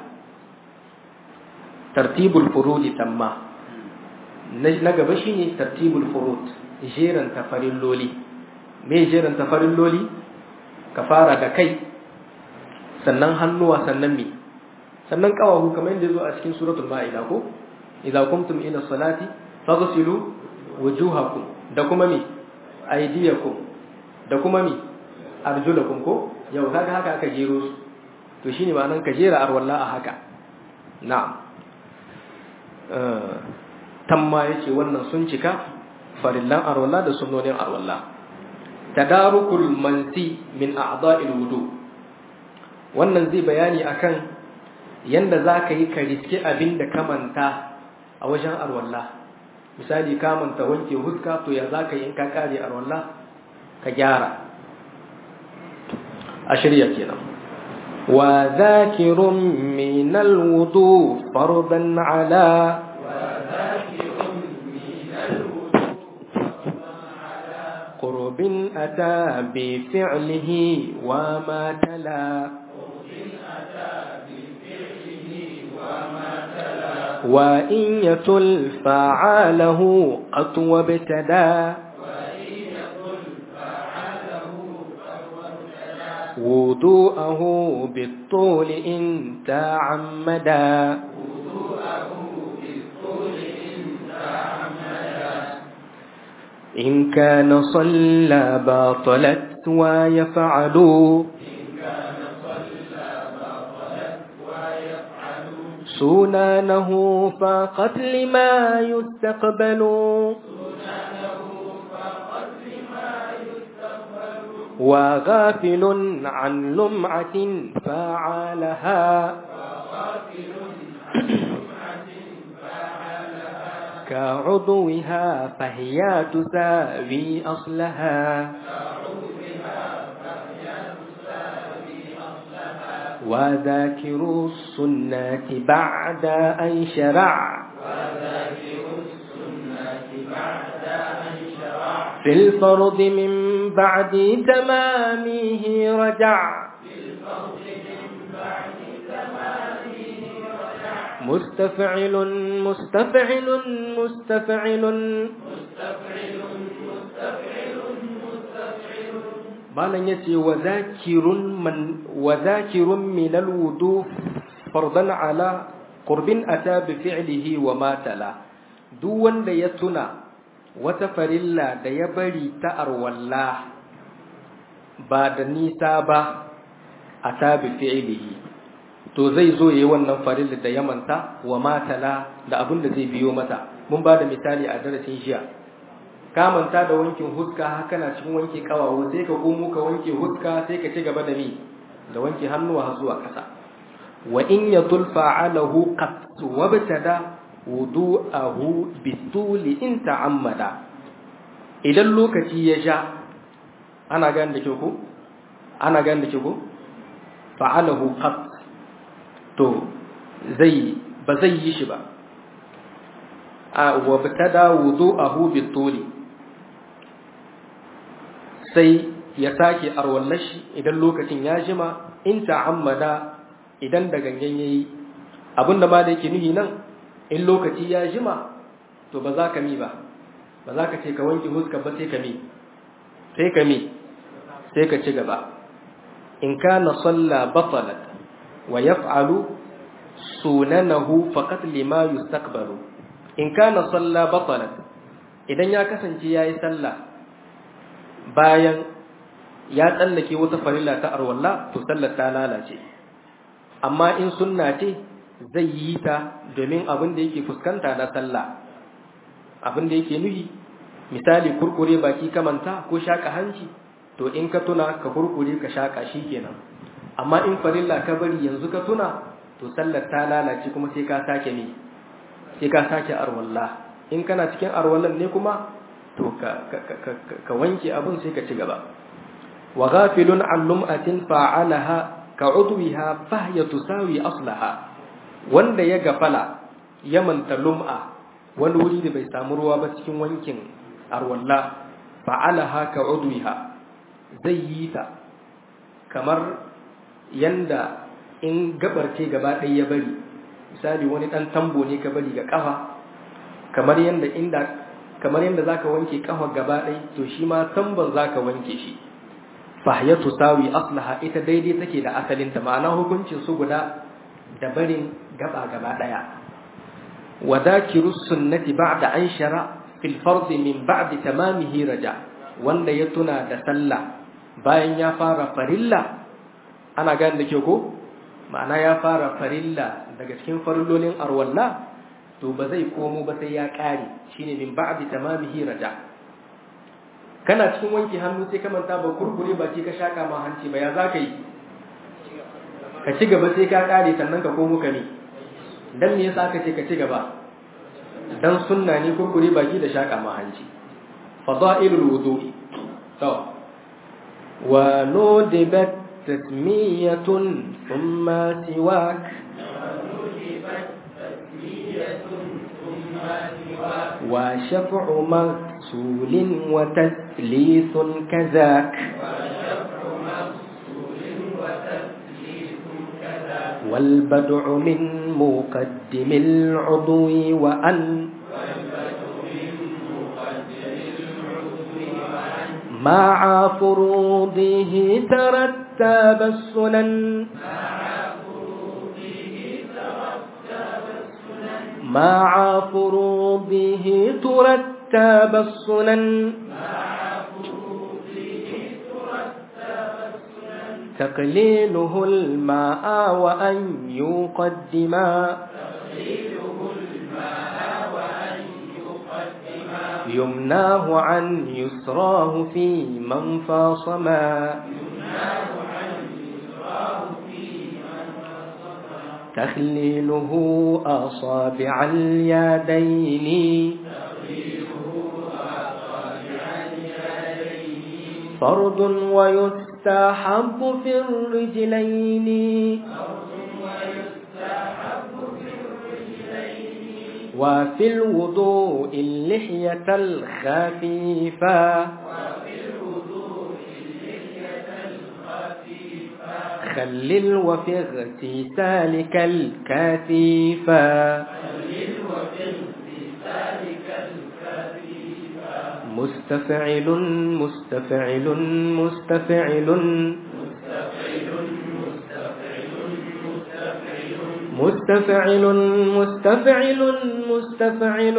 tartibul furudi tamma na gaba shine tartibul furud jeran tafarin loli me jeran tafarin loli ka fara da kai sannan hannuwa sannan mi sannan kawahu kamar yadda zo a cikin suratul ma'ida ko idza kumtum ila salati faghsilu wujuhakum da kuma mi aidiyakum da kuma mi arjulakum ko yau kaga haka aka jero su to shine ma'anan ka jera arwalla a haka na'am eh tamma yace wannan sun cika farillan arwalla da sunnonin arwalla tadarukul mansi min a'dha'il wudu wannan zai bayani akan yanda zaka yi ka riske abin da ka manta a wajen arwalla misali ka manta wanke huska to ya zaka yi in ka kare arwalla ka gyara a shirya kenan wa zakirun min alwudu fardan ala قرب أتى بفعله وما تلا وإن يتل فعاله قد وابتدى وضوءه بالطول إن تعمدا إن كان صلى باطلت ويفعل سنانه فقط لما يستقبل وغافل عن لمعة فعلها كعضوها فهي تساوي أصلها وذاكر السنة بعد أن شرع وذاكر السنة بعد أن شرع في الفرض من بعد تمامه رجع في الفرض من بعد تمامه رجع مستفعل مستفعل مستفعل مستفعل مستفعل مستفعل malam yace wa zakirun man wa zakirun min alwudu fardan ala qurbin ata bi fi'lihi wa ma tala duk wanda ya tuna wata farilla da ya bari ta arwalla ba da nisa ba ata bi fi'lihi to zai zo yayi wannan farilla da ya manta wa ma tala da abin da zai biyo mata mun ba da misali a darasin jiya ka manta da wankin huska haka na cikin wanke kawawo sai ka komo ka wanke huska sai ka ci gaba da mi da wanke hannuwa har zuwa ƙasa wa in yatul fa'alahu qat wabtada wudu'ahu bituli in ta'ammada idan lokaci ya sha ana gane da ke ko ana gane da ke ko fa'alahu qat to zai ba zai yi shi ba a wabtada wudu'ahu bituli sai ya sake arwallashi idan lokacin ya jima in ta'ammada idan da gangan yayi abinda ma da yake nuhi nan in lokaci ya jima to ba za ka mi ba ba za ka ce ka wanke huska ba sai ka mi sai ka mi sai ka ci gaba in kana salla batalat wa yaf'alu sunanahu faqat lima yustakbaru in kana salla batalat idan ya kasance yayi sallah bayan ya tsallake wata farilla ta arwalla to sallar ta lalace amma in sunna ce zai yi ta domin abin da yake fuskanta na sallah abin da yake nuhi misali kurkure baki kamanta ko shaka hanci to in ka tuna ka kurkure ka shaka shi kenan amma in farilla ka bari yanzu ka tuna to sallar ta lalace kuma sai ka sake ne sai ka sake arwalla in kana cikin arwallan ne kuma to ka ka wanke abun sai ka ci gaba wa ghafilun an lum'atin fa'alaha ka udwiha fa hiya tusawi aslaha wanda ya gafala ya manta lum'a wani wuri da bai samu ruwa ba cikin wankin arwalla fa'alaha ka udwiha zai yi ta kamar yanda in gabar ce gaba ɗaya ya bari misali wani ɗan tambo ne ka bari ga ƙafa kamar yanda inda kamar yanda zaka wanke ƙafa gaba ɗaya to shi ma tamban zaka wanke shi fahiyatu sawi aslaha ita daidai take da asalin ta ma'ana hukuncin su guda da barin gaba gaba ɗaya wa dakiru sunnati ba'da an shara fil fard min ba'di tamamihi raja wanda ya tuna da sallah bayan ya fara farilla ana gane da ke ko ma'ana ya fara farilla daga cikin farillolin arwalla to ba zai komo ba sai ya ƙare shine min ba'di tamamihi raja kana cikin wanke hannu sai ka manta ba kurkure baki ka shaka ma hanci ba ya za ka yi ka ci gaba sai ka ƙare sannan ka komo ka ne dan me yasa aka ce ka ci gaba dan sunna ne kurkure baki da shaka ma hanci fadailul wudu'i to wa nudibat تسمية ثم سواك وشفع مغسول وتثليث كذاك والبدع من مقدم العضو وأن مع فروضه ترتب السنن مع فروضه ترتب السنن تقليله الماء وأن يقدما يمناه عن يسراه في من فاصما تخليله أصابع اليدين فرض ويسر ويستحب في الرجلين وفي الوضوء اللحية الخفيفة خلل وفي اغتسالك الكثيفة مستفعل مستفعل مستفعل مستفعل مستفعل مستفعل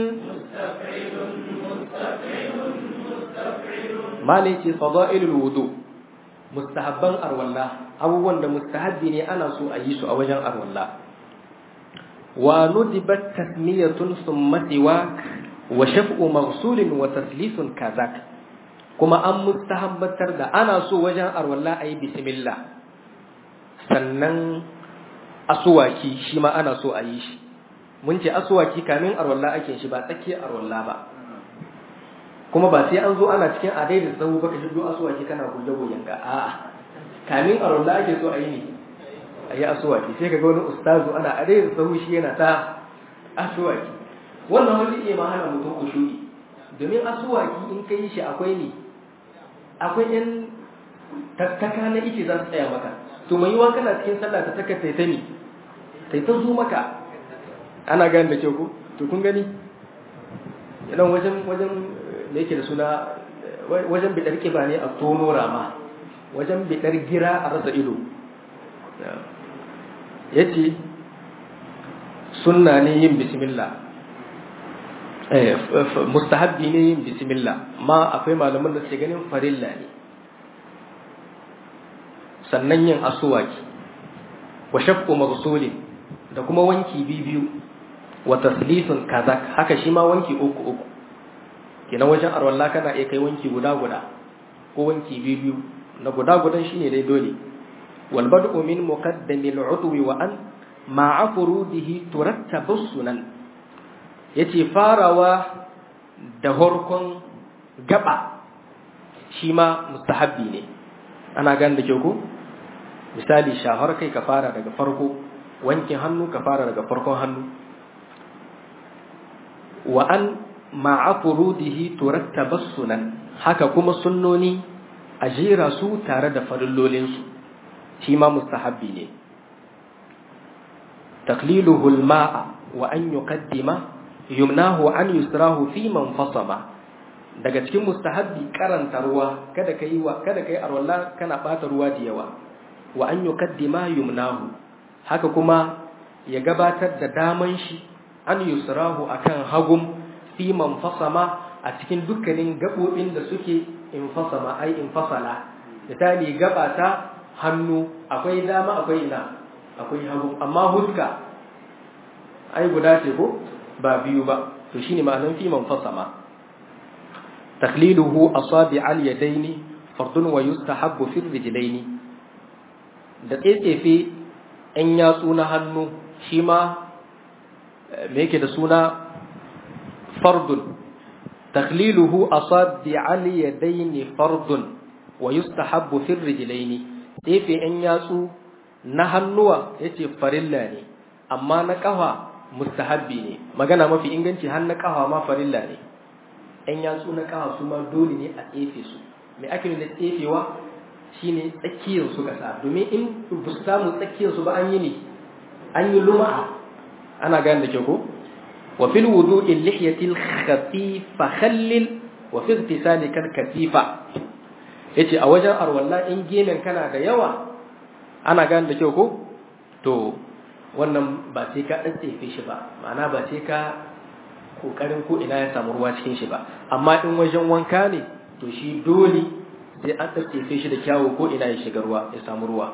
مالك فضائل الوضوء mustahabban arwalla abubuwan da mustahabbi ne ana so a yi su a wajen arwalla wa nudibat tasmiyatun summa siwak wa shaf'u maghsulin wa taslisun kazak kuma an mustahabbatar da ana so wajen arwalla a yi bismillah sannan asuwaki shi ma ana so a yi shi mun ce asuwaki kamin arwalla ake shi ba tsakiyar arwalla ba kuma ba sai an zo ana cikin adai da tsawo baka shigo asuwaki kana goge-gogen ga a'a kamin arwalla ake so a yi ne a yi asuwaki sai ka ga wani ustazu ana adai da tsawo shi yana ta asuwaki wannan wani iya ma hana mutum kushuri domin asuwaki in ka yi shi akwai ne akwai yan tattaka na ice za su tsaya maka to mai yiwa kana cikin sallah ta taka taita ne taita zo maka ana gani da kyau ko to kun gani idan wajen wajen da yake da suna wajen bidar kiba ne a tono rama wajen bidar gira a rasa ido ya ce sunna ne yin bismillah mustahabbi ne yin bismillah ma akwai malaman da suke ganin farilla ne sannan yin asuwaki wa shafqu maghsulin da kuma wanki biyu wa taslisun kazak haka shi ma wanki uku uku kenan wajen arwalla kana iya kai wanki guda guda ko wanki biyu na guda gudan shine dai dole wal bad'u min muqaddamil udwi wa an ma'a furudihi turattabu sunan yace farawa da horkon gaba shi ma mustahabbi ne ana gan da ke ku misali shahar kai ka fara daga farko wankin hannu ka fara daga farkon hannu wa an ma'a furudihi turattaba sunan haka kuma sunnoni a jera su tare da farillolinsu shi ma mustahabbi ne taqliluhu al-ma'a wa an yuqaddima yumnahu an yusrahu fi man fasama daga cikin mustahabbi karanta ruwa kada kai wa kada kai arwalla kana bata ruwa da yawa wa an yuqaddima yumnahu haka kuma ya gabatar da daman shi an yusrahu akan hagum fi man fasama a cikin dukkanin gabobin da suke infasama ai infasala misali gabata hannu akwai dama akwai ina akwai hagu amma huska ai guda ce ko ba biyu ba to shine ma'anar fi man fasama taqliluhu asabi al yadaini fardun wa yustahabbu fi rijlaini da tsetsefe in yatsu na hannu shi ma me yake da suna fardun taqliluhu asabi al yadaini fardun wa yustahabbu fi rijlaini tsefe in yatsu na hannuwa yace farilla ne amma na kafa mustahabbi ne magana mafi inganci har na kafa ma farilla ne ɗan yatsu na kafa su ma dole ne a tsefe su mai ake da tsefewa shine tsakiyar su kasa domin in ba su samu tsakiyar su ba an yi ne an yi luma'a ana gane da ke ko wa fil wudu'i lihyati al-khafifa khallil wa fi ihtisali kal katifa yace a wajen arwalla in gemen kana da yawa ana gane da kyau ko to wannan ba sai ka tsefe shi ba ma'ana ba sai ka kokarin ko ina ya samu ruwa cikin shi ba amma in wajen wanka ne to shi dole sai an tsefe shi da kyawu ko ina ya shiga ruwa ya samu ruwa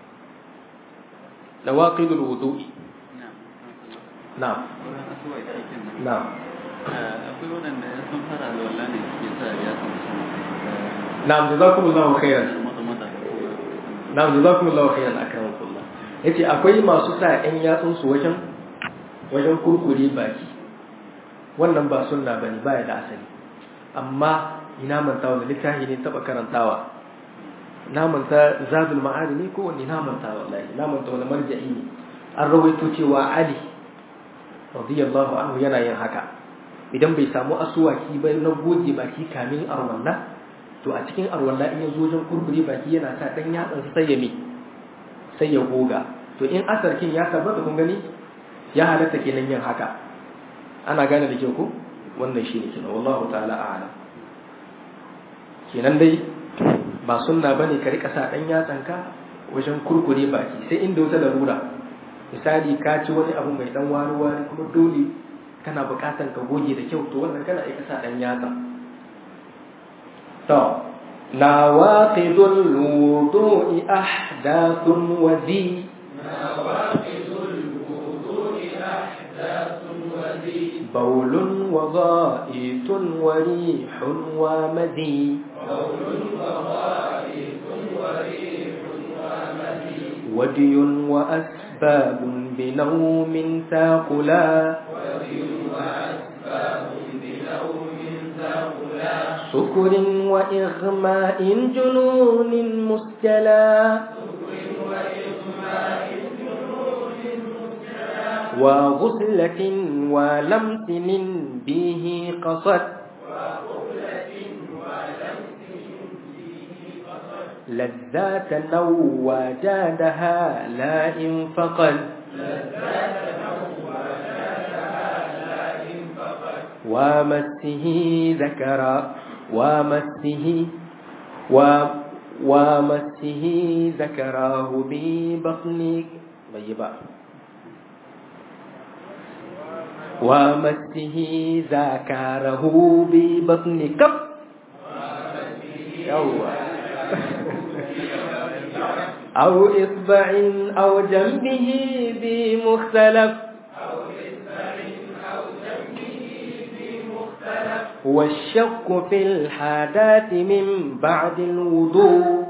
nawaqidul wudu'i na'am na'am akwai waɗanda ya sun fara da wallah ne suke sa ya samu na'am jazakumullahu khairan na'am jazakumullahu khairan akramakumullah yace akwai masu sa ƴan yatsun su wajen wajen kurkure baki wannan ba sunna bane baya da asali amma ina mantawa da littafi ne taba karantawa na manta zadul ma'adi ne ko wanne na manta wallahi na manta wani marja'i ne an rawaito cewa ali radiyallahu anhu yana yin haka idan bai samu asuwaki ba na goge baki kamin arwalla to a cikin arwalla in ya zo wajen kurkure baki yana sa dan yatsan sai ya mi sai ya goga to in asarkin ya tabbata kun gani ya halatta kenan yin haka ana gane da kyau ko wannan shine kenan wallahu ta'ala a'lam kenan dai ba sunna bane ka rika sa dan yatsanka wajen kurkure baki sai inda wata larura misali ka ci wani abu mai dan wari wari kuma dole kana bukatan ka goge da kyau to wannan kana aika sa dan yatsa to nawaqidul wudu'i ahdathun wa zi بول وغائط وريح ومذي ودي وأسباب بنوم ثاقلا سكر وإغماء جنون مسجلا وغسلة ولمس به قصد لذات لو وجادها لا إن فقد ومسه ذكر ومسه و ومسه ذكراه ببطن طيبا ومسه ذكره ببطن كف يوه أو إصبع أو جنبه بمختلف والشك في الحادات من بعد الوضوء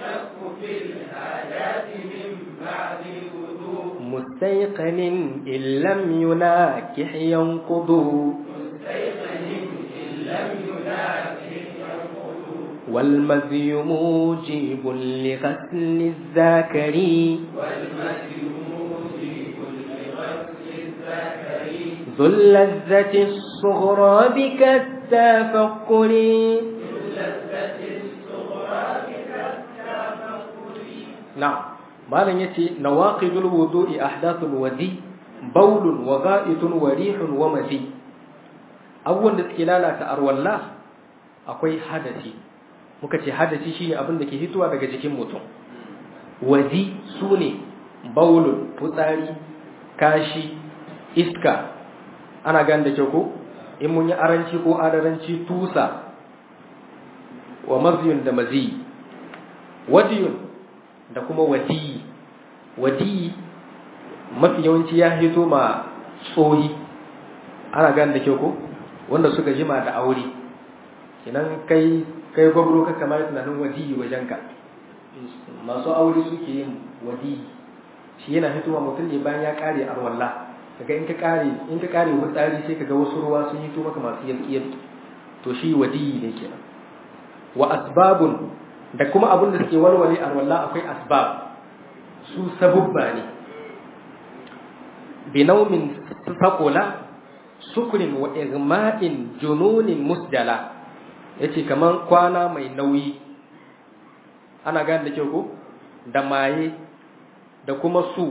مستيقن إن لم يناكح ينقض والمذي موجب لغسل الذاكر ذو اللذة الصغرى بك التفكر نعم malam yace nawaqidul wudu'i ahdathul wadi baulun wa ga'itun wa rihun wa mazi abubuwan da suke lalata arwalla akwai hadasi muka ce hadasi shine abin da ke hitowa daga jikin mutum wadi sune baulun fitsari kashi iska ana gane da kyau ko in mun yi aranci ko adaranci tusa wa maziyun da mazi wadiyun da kuma wadiyi wadiyi mafi yawanci ya hito ma tsohi ana gane da kyau ko wanda suka jima da aure kinan kai kai gwabro ka kamar tunanin wadiyi wajenka masu aure suke yin wadiyi shi yana hitowa mutum ne bayan ya kare arwalla kaga in ka kare in ka kare wutsari sai kaga wasu ruwa sun hito maka masu yalƙiyar to shi wadiyi ne kenan wa asbabun da kuma abin da suke walwale arwalla akwai asbab su sabubba ne binaumin sakola sukurin wa igma'in jununin musdala yace kaman kwana mai nauyi ana gane da kyau ko da maye da kuma su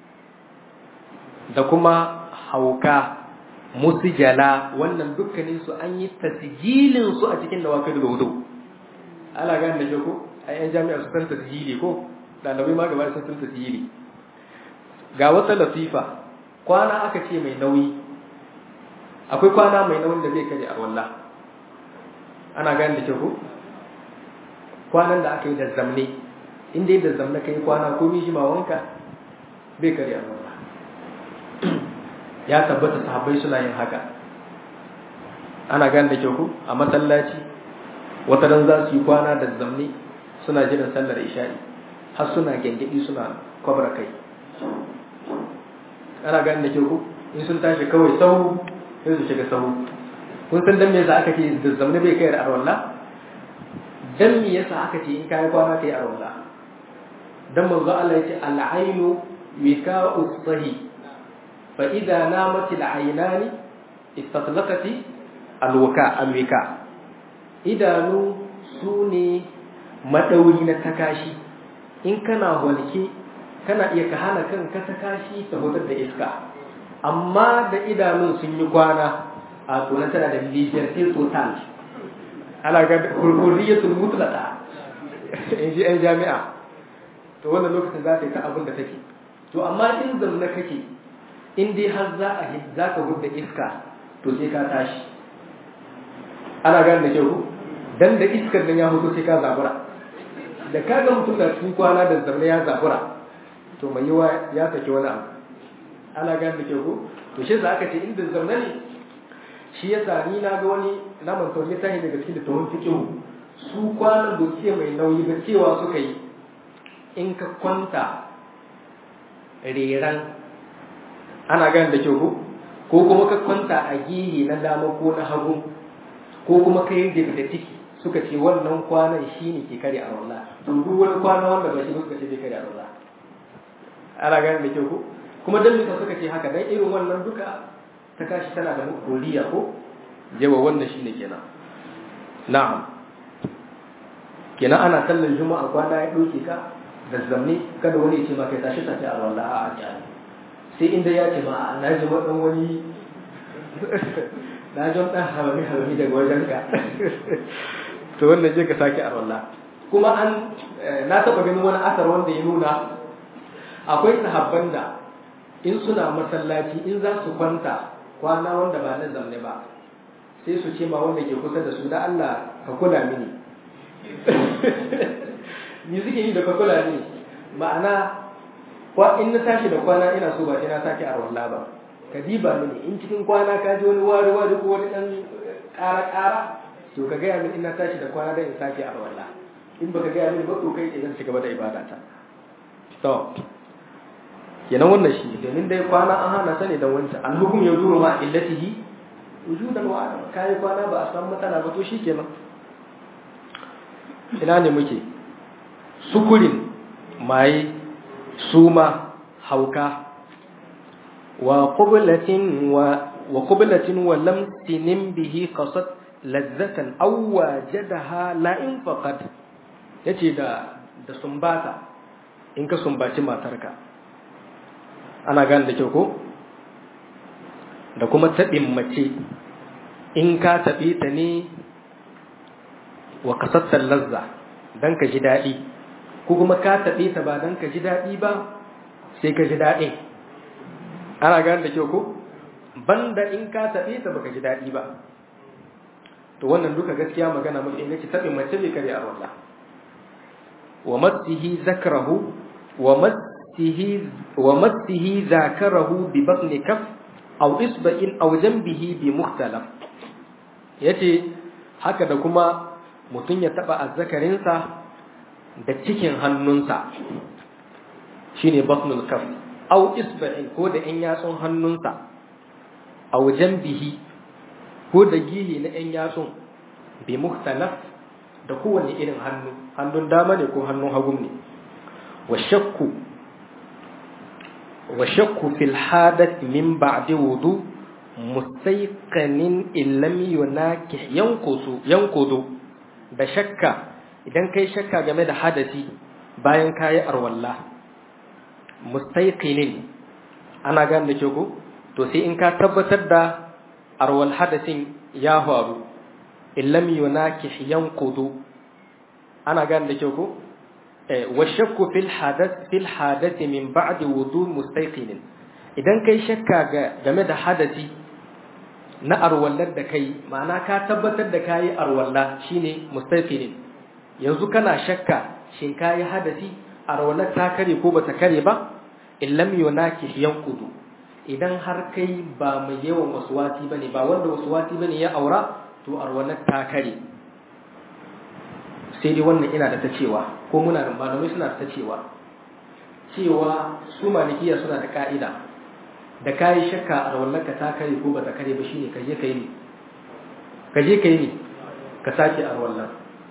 da kuma hauka musjala wannan dukkanin su an yi tasjilin su a cikin dawakil wudu ana gane da kyau ko ai yan jami'a su san tasjili ko dalibai ma gaba sun san tasjili ga wata latifa kwana aka ce mai nauyi akwai kwana mai nauyin da zai kare a wallah ana gane da kyau ko kwanan da aka yi da zamne inda yi da zamne kai kwana ko miji ma wanka bai kare a wallah ya tabbata sahabbai suna yin haka ana gane da kyau ko a masallaci wata ran za su yi kwana da zamne suna jiran sallar isha'i har suna gengedi suna kwabra kai ana gane da kyau ko in sun tashi kawai sahu sai su shiga sahu kun san dan me yasa aka ce da zamne bai kai da arwalla dan me yasa aka ce in kai kwana kai arwalla dan manzo Allah yace al-ainu wika'u sahi fa idza namat al-aynani istatlaqat al-wika al-wika idanu sune madauri na takashi in kana walke kana iya ka hana kanka takashi ta hutar da iska amma da idanun sun yi kwana a tunan tana da liberté total ana ga hurriyatul mutlaqa in ji ɗan jami'a to wannan lokacin za ta yi ta abin da take to amma in zamna kake in dai har za a za ka hudda iska to sai ka tashi ana gane da kyau dan da iskar nan ya hudu sai ka zabura da kaga mutum da cikin kwana da zamna ya zabura to mai yiwa ya saki wani abu ana gane da kyau to shi za aka ce inda zamna ne shi yasa ni na ga wani na manta wani tahi daga cikin littafin fiqh su kwanan doke mai nauyi ba cewa suka yi in ka kwanta reran ana gane da kyau ko kuma ka kwanta a gihi na dama ko na hagu ko kuma ka yi da ciki suka ce wannan kwanan shi ne ke kare a wallah to duk wani kwana wanda ba shi suka ce bai kare a wallah ana gane da kyau kuma dan mika suka ce haka dan irin wannan duka ta kashi tana da koriya ko yawa wannan shine kenan na'am kenan ana sallar juma'a kwana ya dauke ka da zamne kada wani ya ce ma kai tashi tashi a wallahi a kyale sai inda ya ce ma na ji dan wani na ji dan hawami hawami daga wajen ka to wannan je ka sake a wallahi kuma an na taba ganin wani asar wanda ya nuna akwai sahabban da in suna masallaci in za su kwanta kwana wanda ba na zamne ba sai su ce ma wanda ke kusa da su da Allah ka kula mini ni suke yi da ka kula mini ma'ana kwa in na tashi da kwana ina so ba ina sake arwalla ba ka diba mini in cikin kwana ka ji wani wari wari ko wani dan ƙara ƙara to ka gaya mini ina tashi da kwana dan in sake arwalla in baka gaya mini ba to kai idan ci gaba da ibadata to kenan wannan shi domin dai kwana an hana ta ne don wancan alhukum ya zuru ma illatihi wujudan wa adam kai kwana ba a san matsala ba to shikenan ina ne muke sukurin mai suma hauka wa qublatin wa wa qublatin wa lamsinin bihi qasat ladzatan aw wajadaha la in faqat yace da da sumbata in ka sumbaci matarka ana gane da kyau ko da kuma taɓin mace in ka taɓe ta ne wa kasattar lazza don ka ji daɗi ko kuma ka taɓe ta ba don ka ji daɗi ba sai ka ji daɗin ana gane da kyau ko banda in ka taɓe ta baka ji daɗi ba to wannan duka gaskiya magana mafi inganci taɓin mace bai kare a wallah wa masihi zakrahu wa mas ومسه ذاكره ببطن كف أو إصبع أو جنبه بمختلف yace haka da kuma mutum ya taba azzakarinsa da cikin hannunsa shine batnul kaf aw isba'in ko da in yatsun hannunsa aw janbihi ko da gihi na in yatsun bi mukhtalaf da kowane irin hannu hannun dama ne ko hannun hagu ne wa shakku وشك في الحادث من بعد وضوء مستيقن إن لم يناكح ينقض ينقض da shakka idan kai shakka game da hadasi bayan kayi arwalla mustaiqinin ana gane da ke ko to sai in ka tabbatar da arwal hadasin ya faru in lam yunakih yanqudu ana gane da ke ko والشك في الحدث في الحادث من بعد وضوء مستيقن idan kai shakka game da hadasi na arwallar da kai ma'ana ka tabbatar da kayi arwalla shine mustaqinin yanzu kana shakka shin kayi hadasi arwallar ta kare ko bata kare ba in lam yunaki yanqudu idan har kai ba mai yawan waswasi bane ba wanda waswasi bane ya aura to arwallar ta kare sai dai wannan ina da ta cewa ko muna da malamai suna da ta cewa cewa su malikiya suna da ka'ida da kayi shakka a rawallaka ta kare ko bata kare ba shine ka je kai ne ka je kai ne ka sake a rawallan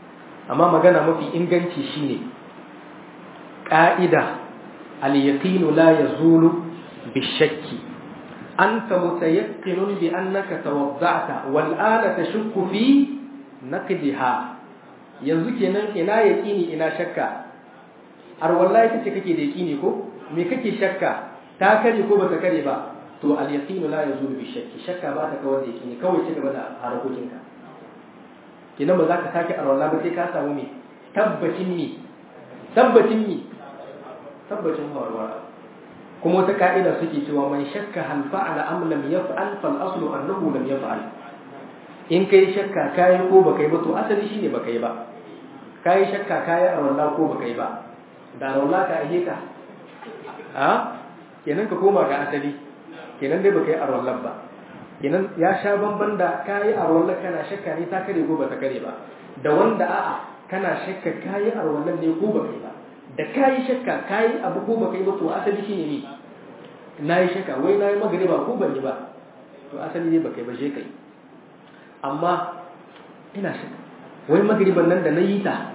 amma magana mafi inganci shine ƙa'ida al-yaqinu la yazulu bishakki anta mutayaqqinun bi annaka tawadda'ta wal ana tashukku fi naqdiha yanzu kenan ina yaqini ina shakka har wallahi kace kake da yaqini ko me kake shakka ta kare ko bata kare ba to al yaqinu la yazulu bi shakki shakka ba ta kawar da yaqini kawai ci gaba da harakokinka kenan ba za ka sake arwala ba sai ka samu me tabbacin me tabbacin me tabbacin warwara kuma wata ka'ida suke cewa man shakka hal fa'ala am lam yaf'al fal aslu annahu lam yaf'al in kai shakka kai ko baka yi ba to asali shine baka yi ba kai shakka kai arwala ko baka yi ba da arwala ka aje ka a kenan ka koma ga asali kenan dai baka yi arwala ba kenan ya sha bamban da kai arwala kana shakka ne ta kare ko bata kare ba da wanda a'a kana shakka kai arwala ne ko baka yi ba da kayi shakka kayi abu ko baka yi ba to asali shine ne na yi shakka wai na yi magariba ko ban yi ba to asali ne baka yi ba je kai amma ina shakka wai magariban nan da na yi ta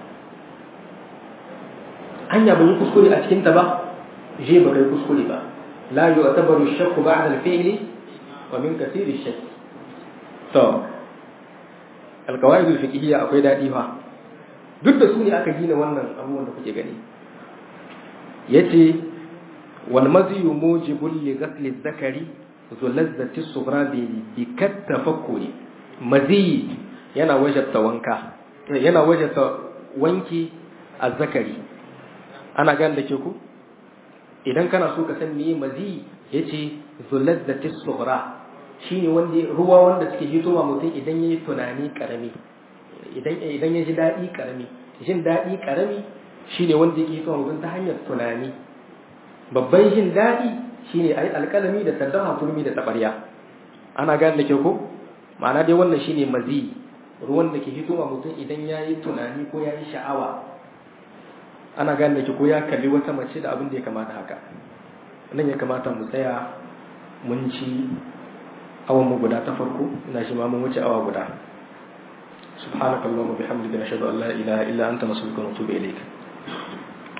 hanya ban yi kuskure a cikin ta ba je baka yi kuskure ba la yu'tabaru shakku ba'da al-fi'li wa min kathiri shakk to al-qawaid al-fiqhiyya akwai dadi fa duk da su ne aka gina wannan abubuwan da kuke gani yace wal maziyu mujibul li ghasli zakari zu lazzati sughra bi bi tafakkuri mazi yana wajabta wanka yana wajabta wanki azzakari ana gane da ke ku idan kana so ka san meye mazi yace zu lazzati sughra shine wanda ruwa wanda suke hitowa mutum idan yayi tunani karami idan idan ya ji dadi karami jin dadi karami shine wanda yake son mutum ta hanyar tunani babban jin daɗi shine ayi alƙalami da saddaha turmi da tabarya ana gane da ke ko ma'ana dai wannan shine mazi ruwan da ke hitowa mutum idan ya yi tunani ko ya yi sha'awa ana gane da ke ko ya kalli wata mace da abin da ya kamata haka nan ya kamata mu tsaya mun ci awan mu guda ta farko ina shi ma mun wuce awa guda سبحانك اللهم وبحمدك نشهد ان لا اله الا انت نستغفرك ونتوب اليك